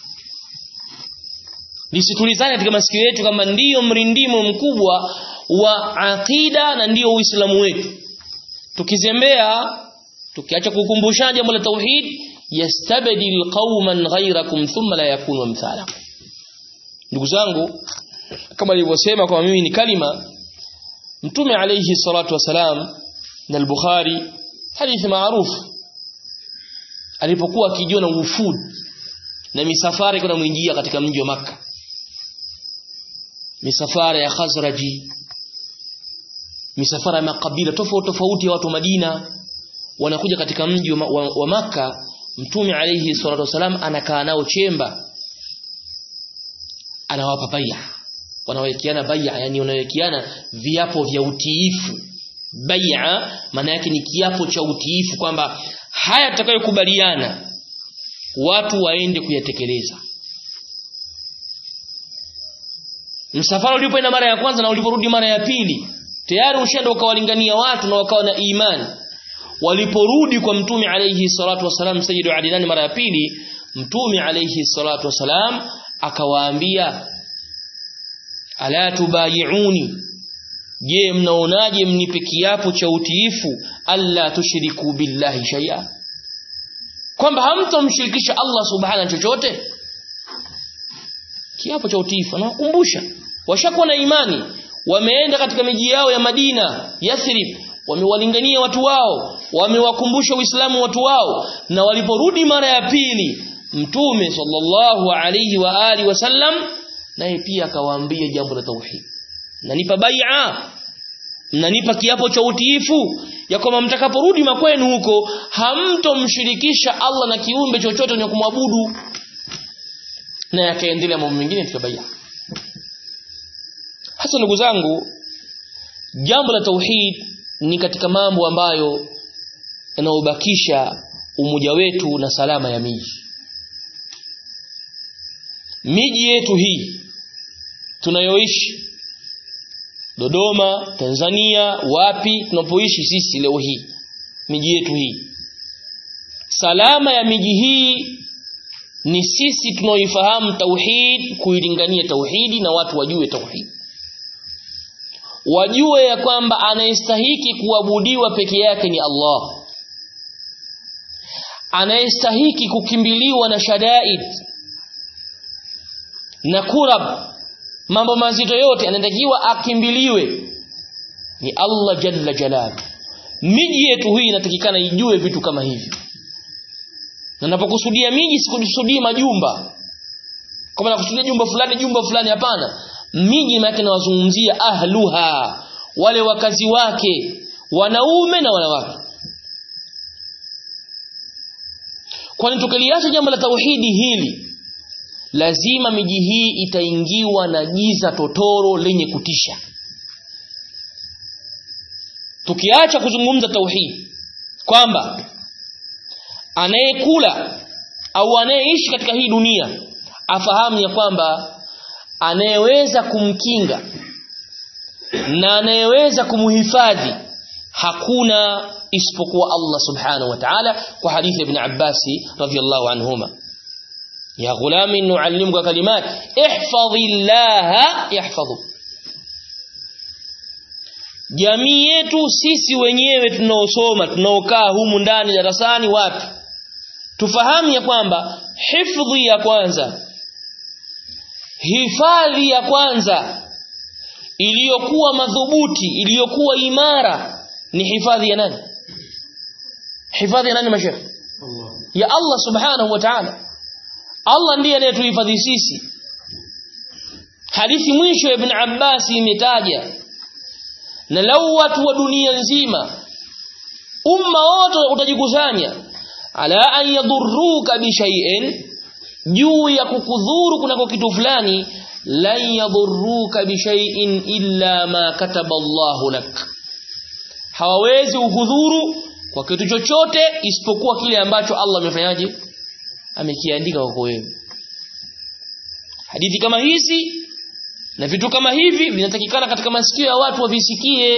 lisitulizane katika masikio yetu kama ndiyo mrindimo mkubwa wa aqida na ndiyo uislamu wetu tukizembea tukiacha kukumbusha jambo la tauhid yastabdil qauman ghayrakum thumma la yakunu mthalakum ndugu zangu kama nilivyosema kwa mimi ni kalima mtume alayhi salatu wasalam na al-Bukhari hadithi maarufu alipokuwa akijiona ufud na misafara iko namwingia katika mji wa maka misafara ya Khazraji misafara ya makabila tofauti tofauti ya watu Madina wanakuja katika mji wa, wa, wa maka mtume alayhi salatu wasalam anakaa nao chemba anawapa bai'a wanawekeana bai'a yani wanawekeana viapo vya utiifu bai'a maana yake ni kiapo cha utiifu kwamba haya tutakayokubaliana watu waende kuyatekeleza msafara ulipoenda mara ya kwanza na uliporudi mara ya pili tayari ushaenda ukawalingania watu na wakawa na imani waliporudi kwa mtume alayhi salatu wasalam sayyidu adinani mara ya pili mtume alayhi salatu wasalam akawaambia ala tubayiuni je mnaonaje mnipe kiapo cha utiifu alla tushriku billahi shay'a kwamba hamtomshirikisha Allah subhanahu chochote kiapo cha utiifu anawakumbusha washakuwa na imani wameenda katika miji yao ya Madina Yathrib wamewalingania watu wao wamewakumbusha Uislamu watu wao na waliporudi mara ya pili mtume sallallahu alayhi wa ali wasallam naye pia akawaambia jambo la tauhid nanipa bai'a mnanipa kiapo cha utiifu ya kwamba mtakaporudi makwenu huko hamtomshirikisha Allah na kiumbe chochote cha kumwabudu na yakaendelea mambo mengine tukabai'a hasa ndugu zangu jambo la tauhid ni katika mambo ambayo yanaobakisha umoja wetu na salama ya miji miji yetu hii tunayoishi Dodoma, Tanzania, wapi tunapoishi sisi leo hii miji yetu hii salama ya miji hii ni sisi tunaoifahamu tauhid kuilingania tauhidi na watu wajue tauhid wajue ya kwamba anayestahiki kuabudiwa peke yake ni Allah anayestahiki kukimbiliwa na shadaid na kurab mambo mazito yote anatakiwa akimbiliwe ni Allah jalla jalal miji yetu hii inatakikana ijue vitu kama hivi na napokusudia miji sikusudii majumba kama nakusudia jumba fulani jumba fulani hapana miji maana nawazungumzia ahluha wale wakazi wake wanaume na wanawake kwani tukiliacha jambo la tauhidi hili lazima miji hii itaingiwa na giza totoro lenye kutisha tukiacha kuzungumza tauhidi kwamba anayekula au anayeishi katika hii dunia afahamu ya kwamba anayeweza kumkinga na anayeweza kumhifadhi hakuna isipokuwa Allah subhanahu wa ta'ala kwa hadithi ibn Abbas radhiyallahu anhuma ya ghulami nuallimuka kalimat ihfazillaha yahfazuk jamii yetu sisi wenyewe tunaosoma tunaokaa humu ndani darasani wapi tufahamu ya kwamba hifadhi ya kwanza hifadhi ya kwanza iliyokuwa madhubuti iliyokuwa imara ni hifadhi ya nani hifadhi ya nani mashekh Allah. ya Allah subhanahu wa ta'ala Allah ndiye anayetuhifadhi sisi hadithi mwisho ya ibn Abbas imetaja na lau watu wa dunia nzima umma wote utajikusanya ala an yadurruka bi shay'in juu ya kukudhuru kunako kitu fulani lan yadurruka bi shay'in illa ma kataba Allahu lak hawawezi ukudhuru kwa kitu chochote isipokuwa kile ambacho Allah amefanyaje amekiandika kwako wewe hadithi kama hizi na vitu kama hivi vinatakikana katika masikio ya watu wavisikie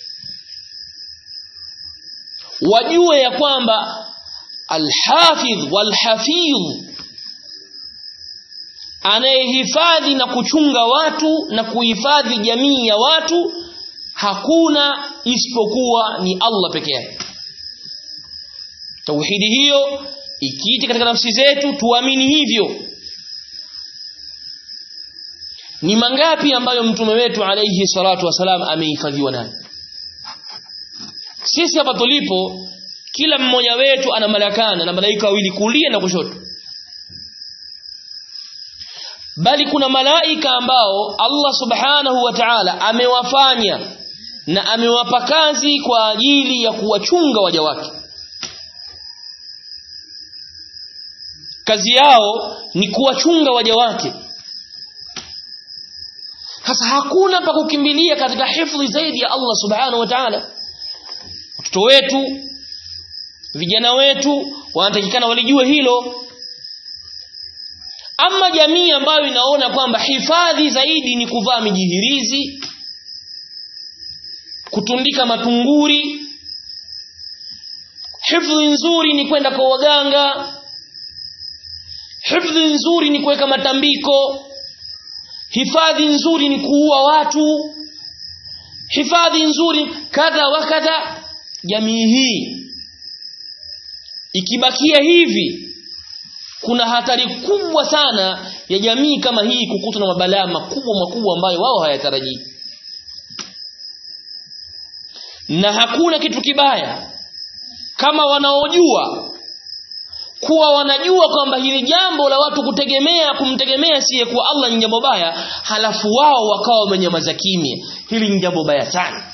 wajue ya kwamba alhafidh walhafidh anayehifadhi na kuchunga watu na kuhifadhi jamii ya watu hakuna isipokuwa ni Allah peke yake tauhidi hiyo ikiti katika nafsi zetu tuamini hivyo ni mangapi ambayo mtume wetu alayhi salatu wasalam amehifadhiwa nayo sisi hapa tulipo kila mmoja wetu ana malakana na malaika wawili kulia na kushoto bali kuna malaika ambao Allah subhanahu wa ta'ala amewafanya na amewapa kazi kwa ajili ya kuwachunga waja wake kazi yao ni kuwachunga waja wake sasa hakuna pa kukimbilia katika hifadhi zaidi ya Allah subhanahu wa ta'ala watoto wetu vijana wetu wanatakikana walijue hilo ama jamii ambayo inaona kwamba hifadhi zaidi ni kuvaa mijihirizi kutundika matunguri hifadhi nzuri ni kwenda kwa waganga hifadhi nzuri ni kuweka matambiko hifadhi nzuri ni kuua watu hifadhi nzuri kadha wa kadha jamii hii ikibakia hivi kuna hatari kubwa sana ya jamii kama hii kukutwa na mabalaa makubwa makubwa ambayo wao hayatarajii na hakuna kitu kibaya kama wanaojua kuwa wanajua kwamba hili jambo la watu kutegemea kumtegemea siye kuwa Allah ni jambo baya halafu wao wakawa wamenyamaza kimya hili ni jambo baya sana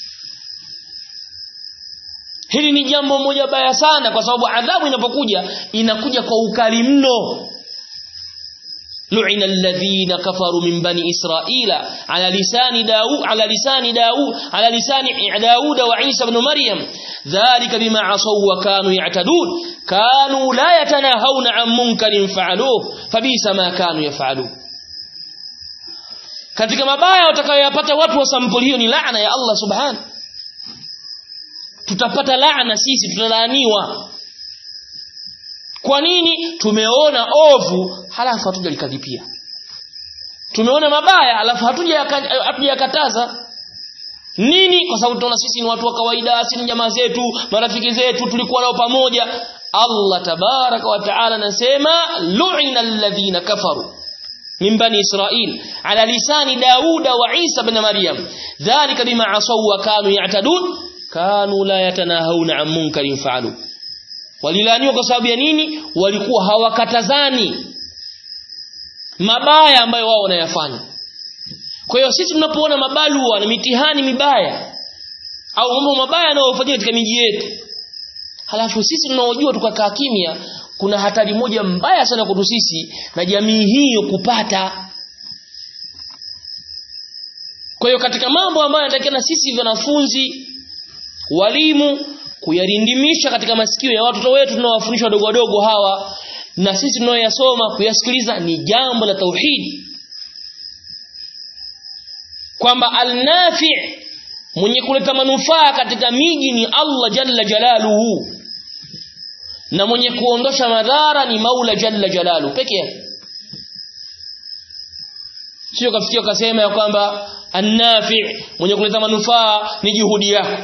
hili ni jambo moja baya sana kwa sababu adhabu inapokuja inakuja kwa ukali mno لعن الذين كفروا من بني إسرائيل على لسان داود على لسان داود على لسان داود وعيسى بن مريم ذلك بما عصوا وكانوا يعتدون كانوا لا يتناهون عن منكر فعلوه فبئس ما كانوا يفعلون katika mabaya watakayoyapata watu wa sampuli hiyo ni laana ya Allah subhanahu tutapata laana sisi tutalaaniwa kwa nini tumeona ovu halafu hatujalikadhipia tumeona mabaya halafu hatujakataza nini kwa sababu tunaona sisi ni watu wa kawaida si ni jamaa zetu marafiki zetu tulikuwa nao pamoja Allah tabaraka wa taala anasema lu'ina alladhina kafaru min bani israil ala lisani dauda wa isa ibn maryam dhalika bima asaw wa kanu ya'tadun kanu la yatanahawna an munkarin fa'alu walilaniwa kwa sababu ya nini walikuwa hawakatazani mabaya ambayo wao wanayafanya kwa hiyo sisi tunapoona mabalua na mitihani mibaya au mambo mabaya yanayofanyika katika miji yetu halafu sisi tunaojua tukakaa kimya kuna hatari moja mbaya sana kwetu sisi na jamii hiyo kupata kwa hiyo katika mambo ambayo yanatakikana sisi wanafunzi walimu kuyarindimisha katika masikio ya watoto wetu tunawafundisha wadogo wadogo hawa na sisi tunaoyasoma kuyasikiliza ni jambo la tauhidi kwamba alnafi mwenye kuleta manufaa katika miji ni Allah jalla jalaluhu na mwenye kuondosha madhara ni Maula jalla jalaluhu peke yake sio kafikia kasema ya kwamba annafi mwenye kuleta manufaa ni juhudi yako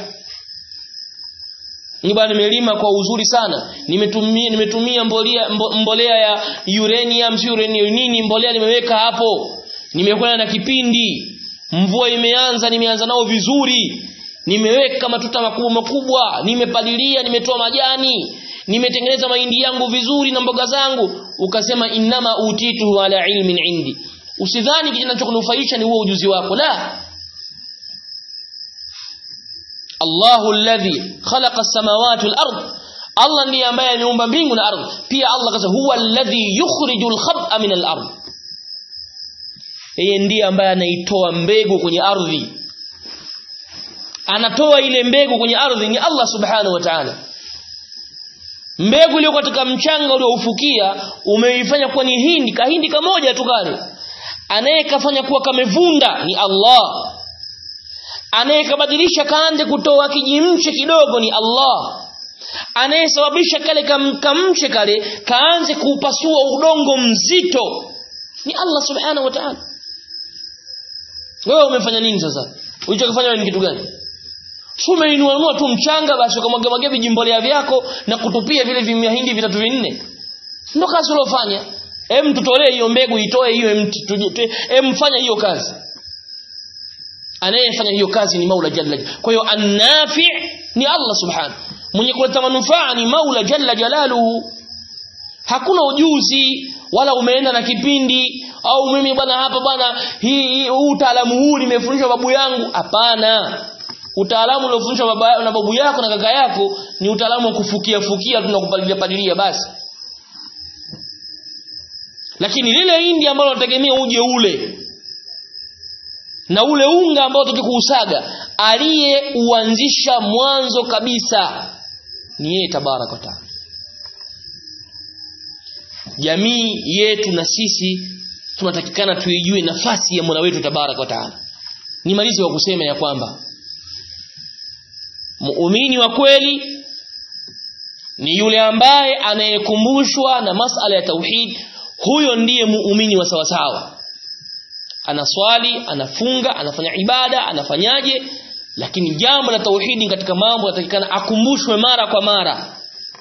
ni bwana nimelima kwa uzuri sana nimetumia nimetumia mbolea mbolea ya uranium si uranium nini mbolea nimeweka hapo nimekwenda na kipindi mvua imeanza nimeanza nao vizuri nimeweka matuta makubwa makubwa nimepalilia nimetoa majani nimetengeneza mahindi yangu vizuri na mboga zangu ukasema innama utitu ala ilmin indi usidhani kinachokunufaisha ni huo ujuzi wako la Allahu alladhi khalaqa as-samawati wal-ard Allah ndiye ambaye ameumba mbingu na ardhi pia Allah akasema huwa alladhi yukhrijul khab'a min al-ard yeye ndiye ambaye anaitoa mbegu kwenye ardhi anatoa ile mbegu kwenye ardhi ni Allah subhanahu wa ta'ala mbegu iliyo katika mchanga ulioufukia umeifanya kuwa ni hindi kahindi kamoja tu kale anayekafanya kuwa kamevunda ni Allah anayekabadilisha kaanze kutoa kijimche kidogo ni Allah anayesababisha kale kamche kale kaanze kuupasua udongo mzito ni Allah subhanahu wa ta'ala wewe umefanya nini sasa ulichokifanya ni kitu gani umeinua tu mchanga basi ukamwaga mwaga vijimbolea vyako na kutupia vile vimahindi vitatu vinne ndio kazi uliofanya hem tutolee hiyo mbegu itoe hiyo mti hem fanya hiyo kazi anayefanya hiyo kazi ni Maula Jalla kwa hiyo annafi ni Allah subhanahu mwenye kuleta manufaa ni Maula Jalla Jalaluhu hakuna ujuzi wala umeenda na kipindi au mimi bwana hapa bwana hii huu utaalamu huu nimefundishwa babu yangu hapana utaalamu uliofundishwa baba na babu yako na kaka yako ni utaalamu wa kufukia fukia tunakupalilia palilia basi lakini lile hindi ambalo unategemea uje ule na ule unga ambao utaki kuusaga aliyeuanzisha mwanzo kabisa ni yeye tabaraka wa taala jamii yetu na sisi tunatakikana tuijue nafasi ya Mola wetu tabaraka wa taala nimalize wa kusema ya kwamba muumini wa kweli ni yule ambaye anayekumbushwa na masala ya tauhid huyo ndiye muumini wa sawasawa anaswali anafunga anafanya ibada anafanyaje lakini jambo la tauhidi katika mambo yatakikana akumbushwe mara kwa mara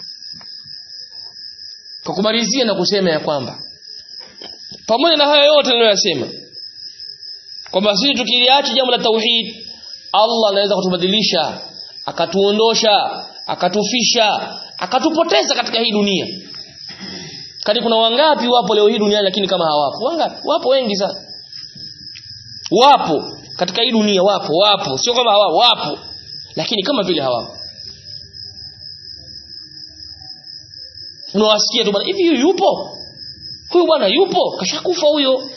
kwa kumalizia na kusema ya kwamba pamoja na hayo yote niliyoyasema kwamba sisi tukiliacha jambo la tauhid Allah anaweza kutubadilisha akatuondosha akatufisha akatupoteza katika hii dunia kani kuna wangapi wapo leo hii duniani lakini kama hawapo wangapi wapo wengi sana wapo katika hii dunia wapo wapo sio kama hawapo wapo lakini kama vile hawapo unawasikia tu bwana hivi yupo huyu bwana yupo kashakufa huyo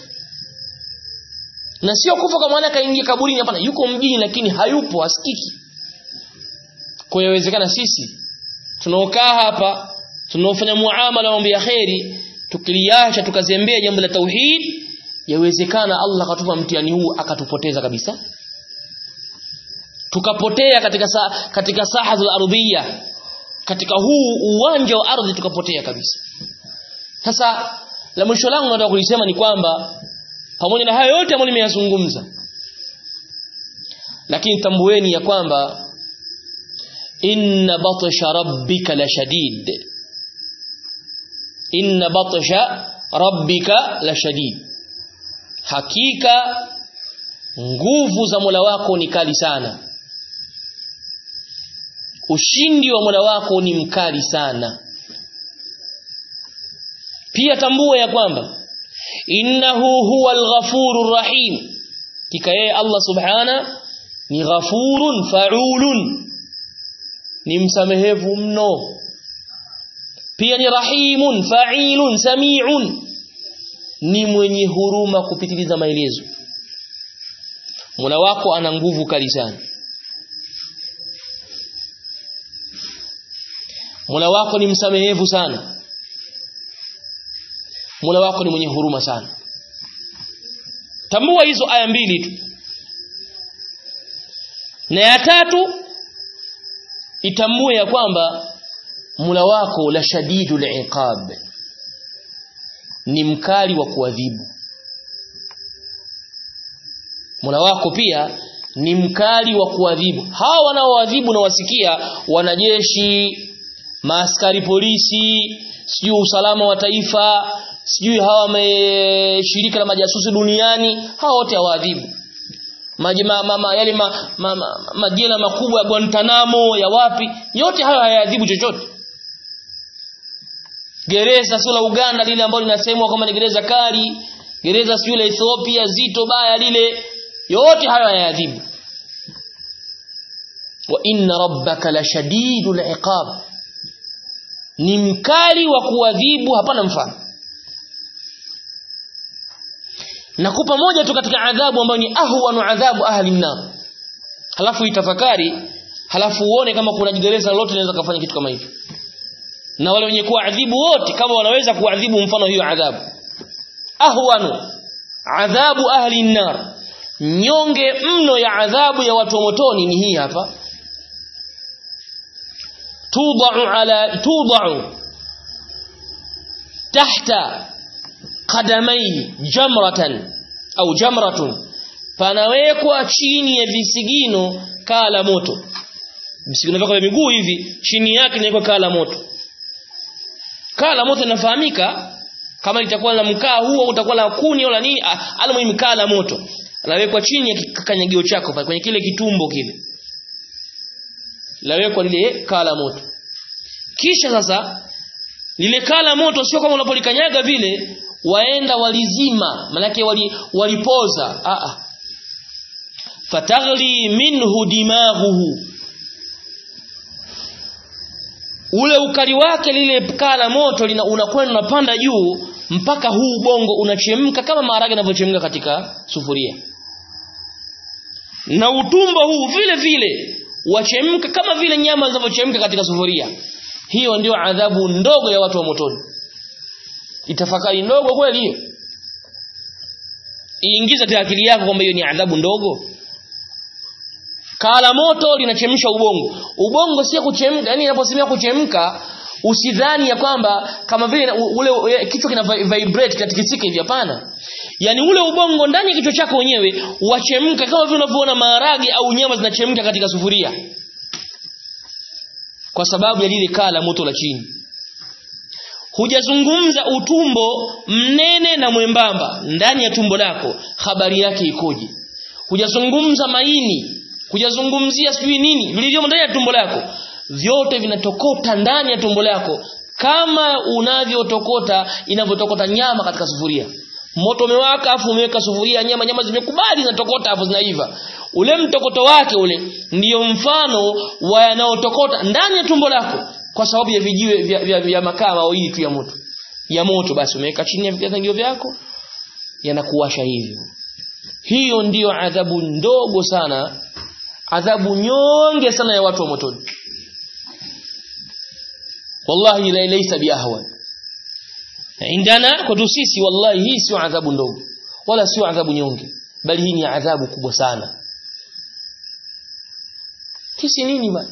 na sio kufa kwa maana kaingia kaburini hapana yuko mjini lakini hayupo asikiki kwa hiyo inawezekana sisi tunaokaa hapa tunaofanya muamala mambo ya kheri tukiliacha tukazembea jambo la tauhid yawezekana Allah akatupa mtihani huu akatupoteza kabisa tukapotea katika sa, katika saha za ardhia katika huu uwanja wa ardhi tukapotea kabisa sasa la mwisho langu nataka kulisema ni kwamba pamoja na hayo yote ambayo nimeyazungumza lakini tambueni ya kwamba inna batsha rabbika la shadid inna batsha rabbika la shadid hakika nguvu za Mola wako ni kali sana ushindi wa Mola wako ni mkali sana pia tambua ya kwamba innahu huwa al-ghafurur rahim kika yeye Allah subhana ni ghafurun faulun ni msamehevu mno pia ni rahimun fa'ilun sami'un ni mwenye huruma kupitiliza maelezo Mola wako ana nguvu kali sana Mola wako ni msamehevu sana Mola wako ni mwenye huruma sana tambua hizo aya mbili tu na ya tatu itambue ya kwamba Mola wako la shadidul iqab ni mkali wa kuadhibu Mola wako pia ni mkali wa kuadhibu hawa wanaoadhibu na wasikia wanajeshi maaskari polisi sijui usalama wa taifa sijui hawa me, shirika la majasusi duniani hawa wote hawaadhibu majema mama yale ma, ma, ma, majela makubwa ya Guantanamo ya wapi yote hayo hayaadhibu chochote gereza sio la Uganda lile ambalo linasemwa kama ni gereza kali gereza sio la Ethiopia zito baya lile yote hayo hayaadhibu wa inna rabbaka la shadidul iqab ni mkali wa kuadhibu hapana mfano nakupa moja tu katika adhabu ambayo ni ahwanu adhabu ahli nar halafu itafakari halafu uone kama kuna gereza lolote linaweza kufanya kitu kama hicho na wale wenye kuadhibu wote kama wanaweza kuadhibu mfano hiyo adhabu ahwanu adhabu ahli nar nyonge mno ya adhabu ya watu wa motoni ni hii hapa tudau ala tudau tahta qadamai jamratan au jamratun panawekwa chini ya visigino kaa la moto visigino vyako vya miguu hivi chini yake inawekwa kaa la moto kaa la moto linafahamika kama litakuwa la mkaa huo utakuwa la kuni au la nini almuhimu kaa la moto lawekwa chini ya kanyagio chako pale kwenye kile kitumbo kile lawekwa lile kaa la moto kisha sasa lile kaa la moto sio kama unapolikanyaga vile waenda walizima manake wali, walipoza a a fataghli minhu dimaghuhu ule ukali wake lile kaa la moto unakwenda unapanda juu mpaka huu ubongo unachemka kama maharage yanavyochemka katika sufuria na utumbo huu vile vile wachemka kama vile nyama zinavyochemka katika sufuria hiyo ndio adhabu ndogo ya watu wa motoni itafakari ndogo kweli hiyo iingiza katika akili yako kwamba hiyo ni adhabu ndogo kala moto linachemsha ubongo ubongo si kuchemka yani inaposemea kuchemka usidhani ya kwamba kama vile ule kichwa kina vibrate katikisika hivi hapana yani ule ubongo ndani ya kichwa chako wenyewe wachemka kama vile unavyoona maharage au nyama zinachemka katika sufuria kwa sababu ya lile kaa la moto la chini hujazungumza utumbo mnene na mwembamba ndani ya tumbo lako habari yake ikoje hujazungumza maini hujazungumzia sijui nini vilivyomo ndani ya tumbo lako vyote vinatokota ndani ya tumbo lako kama unavyotokota inavyotokota nyama katika sufuria moto umewaka afu umeweka sufuria nyama nyama zimekubali zinatokota afu zinaiva ule mtokoto wake ule ndiyo mfano wa yanayotokota ndani ya tumbo lako kwa sababu ya vijiwe vya, vya, vya makaa mawili tu ya moto ya moto basi umeweka chini ya vitangio vyako yanakuwasha hivyo hiyo ndiyo adhabu ndogo sana adhabu nyonge sana ya watu wa motoni wallahi la laysa biahwan indana kwetu sisi wallahi hii sio adhabu ndogo wala sio adhabu nyonge bali hii ni adhabu kubwa sana kisi nini bana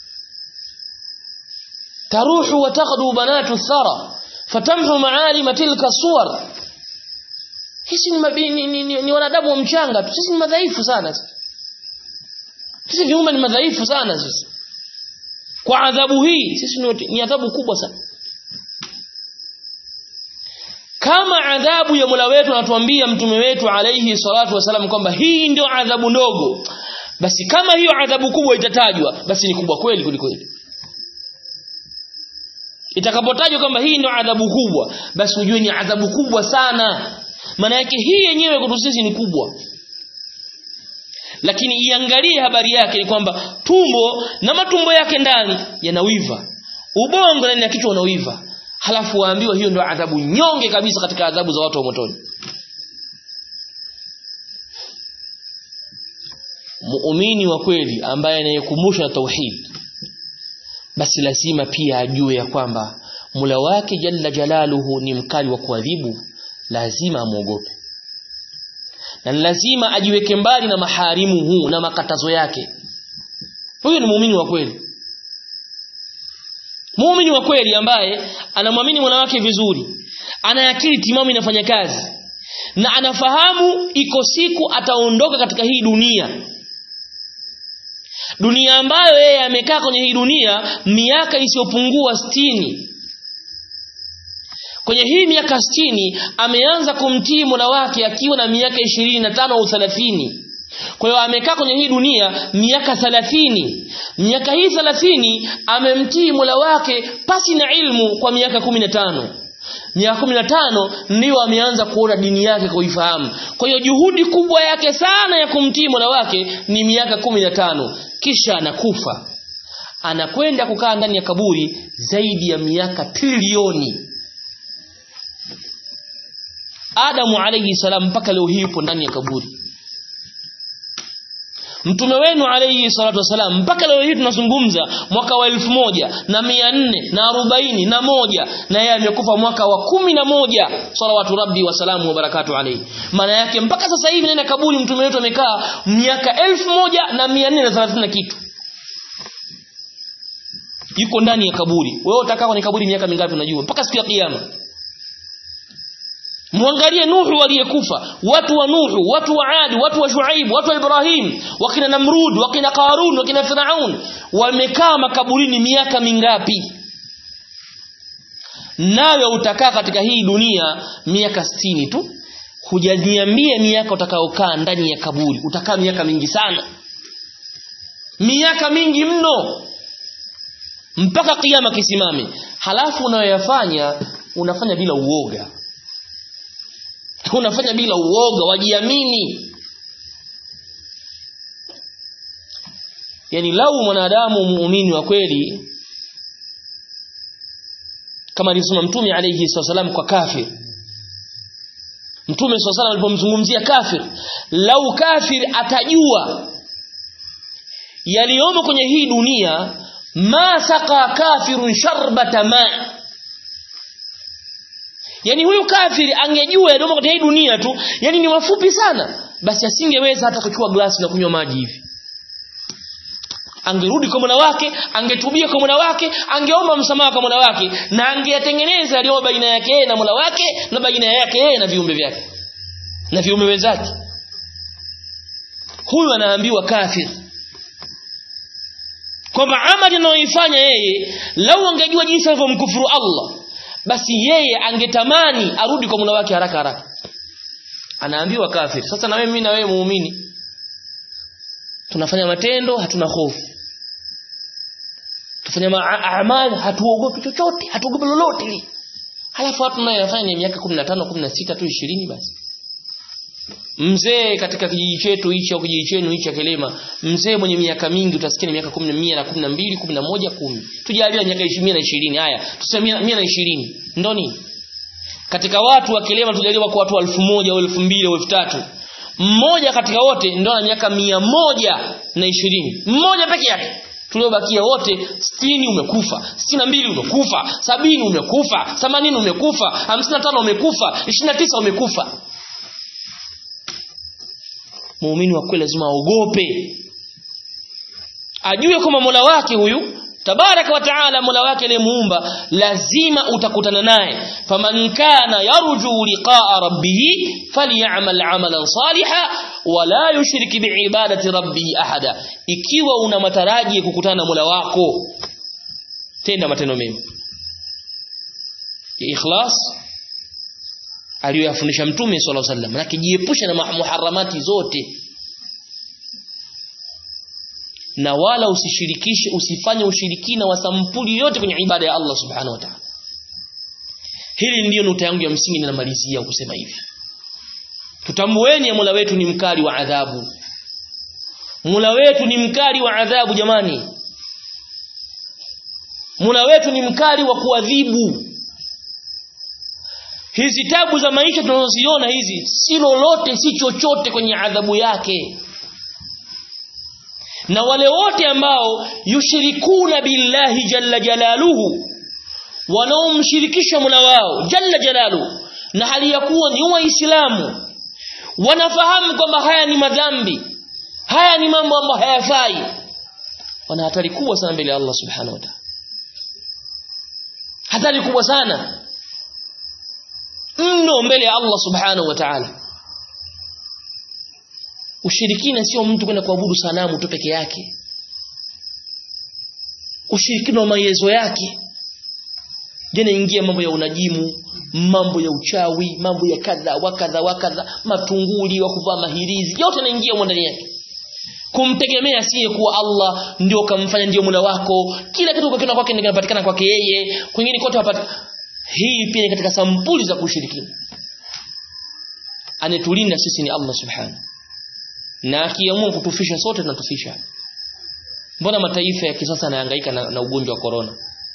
taruhu wa taghdu banatu thara fatamhu ma'alim tilka suwar hisi ni, ni, ni, ni, ni wanadamu wa mchanga tu sisi ni madhaifu sana sisi viumbe ni madhaifu sana sisi kwa adhabu hii sisi ni, ni adhabu kubwa sana kama adhabu ya Mola wetu anatuambia mtume wetu alayhi salatu wasalam kwamba hii ndio adhabu ndogo basi kama hiyo adhabu kubwa itatajwa basi ni kubwa kweli kuliko kweli itakapotajwa kwamba hii ndio adhabu kubwa basi ujue ni adhabu kubwa sana maana yake hii yenyewe kwetu sisi ni kubwa lakini iangalie habari yake ni kwamba tumbo na matumbo yake ndani yanawiva ubongo ndani ya kichwa unawiva halafu waambiwa hiyo ndio adhabu nyonge kabisa katika adhabu za watu wa motoni muumini wa kweli ambaye anayekumbusha na tauhid basi lazima pia ajue ya kwamba mula wake jalla jalaluhu ni mkali wa kuadhibu lazima amwogope na lazima ajiweke mbali na maharimu huu na makatazo yake huyo ni muumini wa kweli muumini wa kweli ambaye anamwamini mwana wake vizuri ana akili timamu inafanya kazi na anafahamu iko siku ataondoka katika hii dunia dunia ambayo yeye amekaa kwenye hii dunia miaka isiyopungua sitini kwenye hii miaka sitini ameanza kumtii mola wake akiwa na miaka ishirini na tano au thelathini kwa hiyo amekaa kwenye hii dunia miaka thalathini miaka hii thalathini amemtii mola wake pasi na ilmu kwa miaka kumi na tano miaka kumi na tano ndiyo ameanza kuona dini yake kuifahamu kwa hiyo juhudi kubwa yake sana ya kumtii mola wake ni miaka kumi na tano kisha anakufa anakwenda kukaa ndani ya kaburi zaidi ya miaka trilioni Adamu alayhi salam mpaka leo hii yupo ndani ya kaburi Mtume wenu alayhi salatu wasalam mpaka leo hii tunazungumza mwaka wa elfu moja na mia nne na arobaini na moja na yeye amekufa mwaka wa kumi na moja salawatu rabbi wasalamu wa barakatu alayhi maana yake mpaka sasa hivi ndani ya kaburi mtume wetu amekaa miaka elfu moja na mia nne na thelathini na kitu yuko ndani ya kaburi wewe utakaa kwenye kaburi miaka mingapi unajua mpaka siku ya kiyama Muangalie Nuhu aliyekufa, watu wa Nuhu, watu wa Adi, watu wa Shuaib, watu wa Ibrahim, wakina Namrud, wakina Qarun, wakina Firaun, wamekaa makaburini miaka mingapi? Nawe utakaa katika hii dunia miaka sitini tu. Hujaniambia miaka utakaokaa ndani ya kaburi, utakaa miaka mingi sana. Miaka mingi mno. Mpaka kiyama kisimame. Halafu unayoyafanya unafanya bila uoga unafanya bila uoga wajiamini yani lau mwanadamu muumini wa kweli kama alisema mtume alayhi wasallam kwa kafir mtume swalla alipomzungumzia kafir lau kafir atajua yaliyomo kwenye hii dunia ma saqa kafirun sharbata ma yani huyu kafiri angejua yaliyomo katika hii dunia tu yani ni mafupi sana basi asingeweza hata kuchukua glasi na kunywa maji hivi angerudi kwa Mola wake angetubia kwa Mola wake angeomba msamaha kwa Mola wake na angeyatengeneza yaliyo baina yake yeye na Mola wake na baina yake yeye na viumbe vyake na viumbe wenzake huyu anaambiwa kafir kwamba amali anayoifanya yeye lau angejua jinsi alivyomkufuru Allah basi yeye angetamani arudi kwa Mola wake haraka haraka anaambiwa kafir sasa na wewe mimi na wewe muumini tunafanya matendo hatuna hofu tufanya amali hatuogopi chochote hatuogopi lolote li halafu watu nayo yafanya ni miaka 15 16 tu 20 basi mzee katika kijiji chetu hichi au kijiji chenu hichi Kelema mzee mwenye miaka mingi utasikia ni miaka 10 na 12 11 10 tujalia miaka 20 na 20 haya tuseme 100 na 20 ndo nini katika watu wa Kelema tujaliwa kwa watu 1000 au 2000 au 3000 mmoja katika wote ndo ana miaka mia moja na ishirini mmoja peke yake tuliobakia wote sitini umekufa sitini na mbili umekufa sabini umekufa themanini umekufa hamsini na tano umekufa ishirini na tisa umekufa muumini wa kweli lazima aogope ajue kwamba mola wake huyu tabaraka wa taala mola wake aliyemuumba lazima utakutana naye faman kana yarju liqaa rabbih falyamal amalan saliha wala yushrik biibadati rabbih ahada ikiwa una mataraji ya kukutana na mola wako tenda matendo mema ya ikhlas aliyoyafundisha mtume sallallahu alaihi wasallam na kijiepusha na muharramati zote na wala usishirikishe usifanye ushirikina wa sampuli yote kwenye ibada ya Allah subhanahu wa ta'ala hili ndiyo nukta yangu ya msingi ninamalizia kusema hivi tutambueni ya Mola wetu ni mkali wa adhabu Mola wetu ni mkali wa adhabu jamani Mola wetu ni mkali wa kuadhibu hizi tabu za maisha tunazoziona hizi si lolote si chochote kwenye adhabu yake na wale wote ambao yushirikuna billahi jalla jalaluhu wanaomshirikisha Mola wao jalla jalaluhu na hali ya kuwa ni waislamu wanafahamu kwamba haya ni madhambi haya ni mambo ambayo hayafai wana hatari kubwa sana mbele ya Allah subhanahu wa ta'ala hatari kubwa sana mno mbele ya Allah subhanahu wa ta'ala ushirikina sio mtu kwenda kuabudu sanamu tu peke yake ushirikina wa maelezo yake jana ingia mambo ya unajimu mambo ya uchawi mambo ya kadha wakadha wakadha matunguli wa kuvaa mahirizi yote yanaingia humo ndani yake kumtegemea siye kuwa Allah ndio kamfanya ndio mula wako kila kitu kwa kwake kinapatikana kwake yeye kwingine kote hapata hii pia ni katika sampuli za kushirikina anetulinda sisi ni Allah subhanahu na akiamua kutufisha sote tunatufisha mbona mataifa ya kisasa yanahangaika na, na ugonjwa wa corona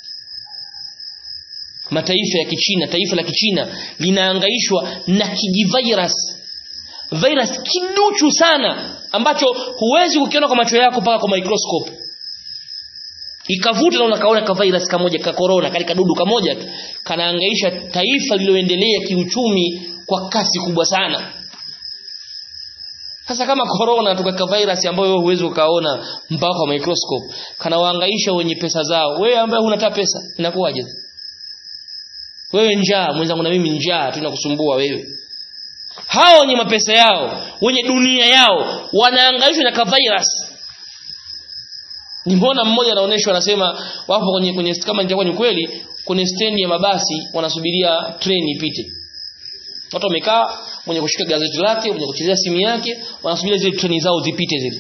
mataifa ya kichina taifa la kichina linahangaishwa na kijivirus virus kiduchu sana ambacho huwezi kukiona kwa macho yako mpaka kwa microscope ikavuta na unakaona ka virus kamoja ka corona kale kadudu kamoja kanahangaisha taifa lililoendelea kiuchumi kwa kasi kubwa sana sasa kama corona tukaka virus ambayo wewe huwezi ukaona mpaka kwa microscope kanawahangaisha wenye pesa zao wewe ambaye huna hata pesa inakuwaje wewe njaa mwenzangu na mimi njaa tunakusumbua wewe hao wenye mapesa yao wenye dunia yao wanahangaishwa na ka virus nimeona mmoja anaonyeshwa anasema wapo kwenye kwenye kama nitakuwa ni kweli kwenye stendi ya mabasi wanasubiria treni ipite watu wamekaa mwenye kushika gazeti lake mwenye kuchezea simu yake wanasubiria zile treni zao zipite zile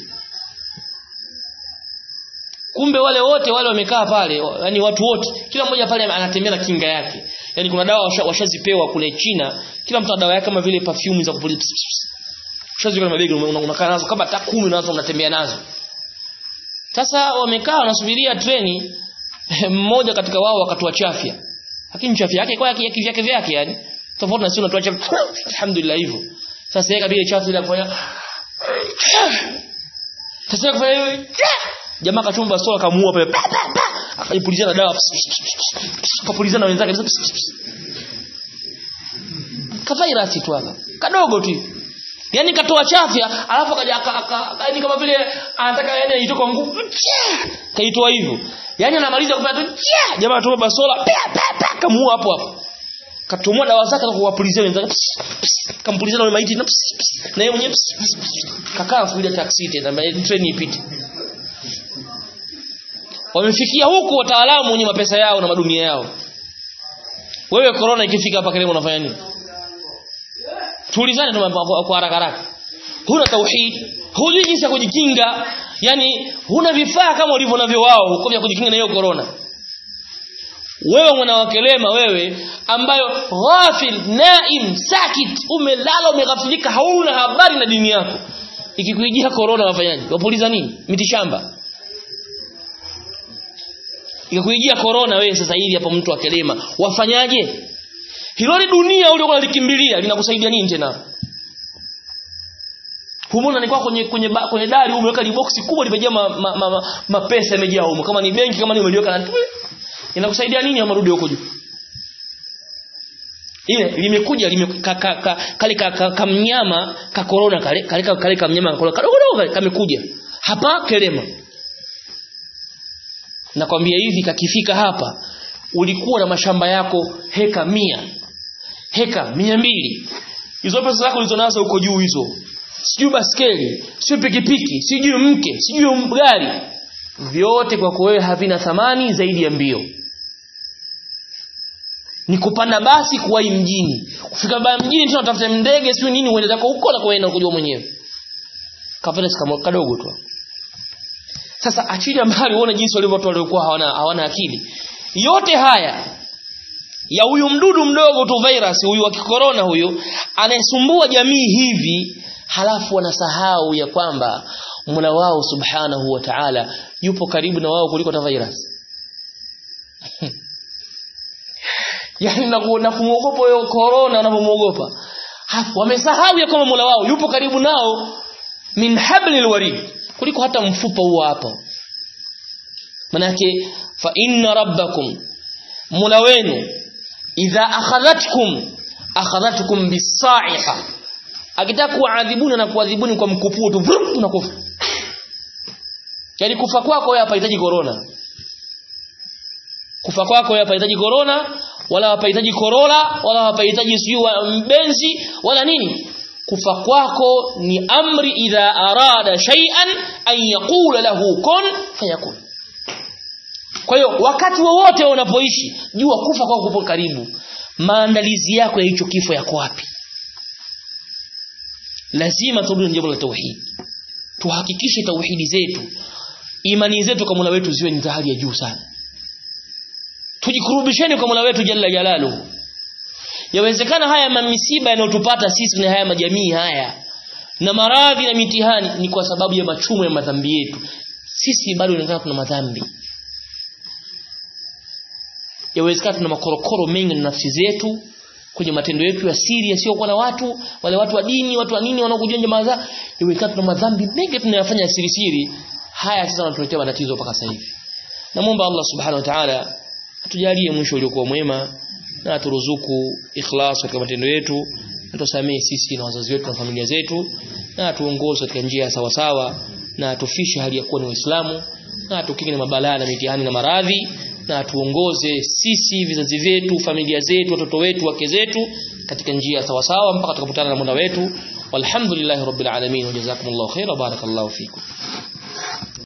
kumbe wale wote wale wamekaa pale yani watu wote kila mmoja pale anatembea na kinga yake yani kuna dawa washazipewa washa kule China kila mtu ana dawa yake kama vile perfume za kupuliza ushaziweka mabegi unakaa nazo kama hata 10 unaanza unatembea nazo sasa wamekaa wanasubiria treni mmoja katika wao akatoa chafya lakini chafya yake kwa yake vyake vyake yani tofauti na sisi unatoa alhamdulillah hivyo sasa yeye kabisa chafu ile kufanya sasa kufanya hiyo jamaa kachumba sola kamuua pale akajipulizia na dawa kapulizia na wenzake ka virus tu hapa kadogo tu yani katoa chafya alafu akaja yani kama vile anataka yani aitoka nguvu kaitoa hivyo yani anamaliza kufanya tu jamaa atoa basola kamuua hapo hapo katumua dawa zake na kuwapulizia wenzake kampulizia na maiti na na yeye mwenyewe kakaa kuja taxi tena train ipite wamefikia huku wataalamu wenye mapesa yao na madunia yao wewe corona ikifika hapa karibu unafanya nini tuulizane kwa haraka haraka huna tauhid hujui jinsi ya kujikinga yani huna vifaa kama ulivyo navyo wao huko vya kujikinga na hiyo corona wewe mwanawakelema wewe ambayo ghafil naim sakit umelala umeghafilika hauna habari na dini yako ikikuijia corona wafanyaje wapuliza nini mitishamba ikakuijia corona wewe sasa hivi hapo mtu akelema wafanyaje hilo ni dunia uliokuwa likimbilia linakusaidia nini tena humona ni kwa kwenye kwenye ba, kwenye dari umeweka liboksi kubwa limejaa mapesa ma, ma, ma, ma yamejaa humo kama ni benki kama ni umeliweka na inakusaidia nini au marudi huko juu ile limekuja lime, ka, ka, ka, kale ka, ka, ka mnyama ka corona kale kale ka, kale ka mnyama kadogo dogo kamekuja hapa kelema nakwambia hivi kakifika hapa ulikuwa na mashamba yako heka mia heka mia mbili hizo pesa zako ulizonazo huko juu hizo sijui baskeli sijui pikipiki sijui mke sijui gari vyote kwako wewe havina thamani zaidi ya mbio ni kupanda basi kuwahi mjini kufika baya mjini tena utafuta ndege sio nini uende zako huko na kuenda kujua mwenyewe kafanya kama kadogo tu sasa achilia mbali uone jinsi walivyo watu waliokuwa hawana hawana akili yote haya ya huyu mdudu mdogo tu virus huyu wa kikorona huyu anayesumbua jamii hivi halafu wanasahau ya kwamba Mola wao subhanahu wa ta'ala yupo karibu na wao kuliko ta virus yani na kumuogopa huyo corona wanapomuogopa wamesahau ya kwamba Mola wao yupo karibu nao min hablil warid kuliko hata mfupa huo hapo manake fa inna rabbakum Mola wenu idha akhadhatkum akhadhatkum bisa'iqa akitaka kuadhibuni na kuadhibuni kwa mkupuo tu unakufa yani kufa kwako wewe hapahitaji corona kufa kwako wewe hapahitaji corona wala hapahitaji korola wala hapahitaji siyo mbenzi wala nini kufa kwako ni amri idha arada shay'an an yaqula lahu kun fayakun kwa hiyo wakati wowote unapoishi jua kufa kwako kupo karibu maandalizi yako ya hicho kifo yako wapi lazima turudi jambo la tauhid tuhakikishe tauhidi zetu imani zetu kwa Mola wetu ziwe ni hali ya juu sana tujikurubisheni kwa Mola wetu jalla jalalu yawezekana haya mamisiba yanayotupata sisi na haya majamii haya na maradhi na mitihani ni kwa sababu ya machumo ya madhambi yetu sisi bado inaonekana tuna madhambi yawezekana tuna makorokoro mengi na nafsi zetu kwenye matendo yetu ya siri yasiyokuwa na watu wale watu wa dini watu wa nini wanaokujua jamaa za yawezekana tuna madhambi mengi tunayafanya siri siri haya sasa yanatuletea matatizo mpaka sasa hivi namuomba Allah subhanahu wa ta'ala atujalie mwisho uliokuwa mwema na aturuzuku ikhlas katika matendo yetu na tusamee sisi na wazazi wetu na familia zetu na atuongoze katika njia sawa sawa na atufishe hali ya kuwa ni waislamu na atukinge na mabalaa na mitihani na maradhi na atuongoze sisi vizazi vyetu familia zetu watoto wetu wake zetu katika njia sawa sawa mpaka tukapotana na Mola wetu walhamdulillahi rabbil alamin wa jazakumullahu khaira barakallahu fikum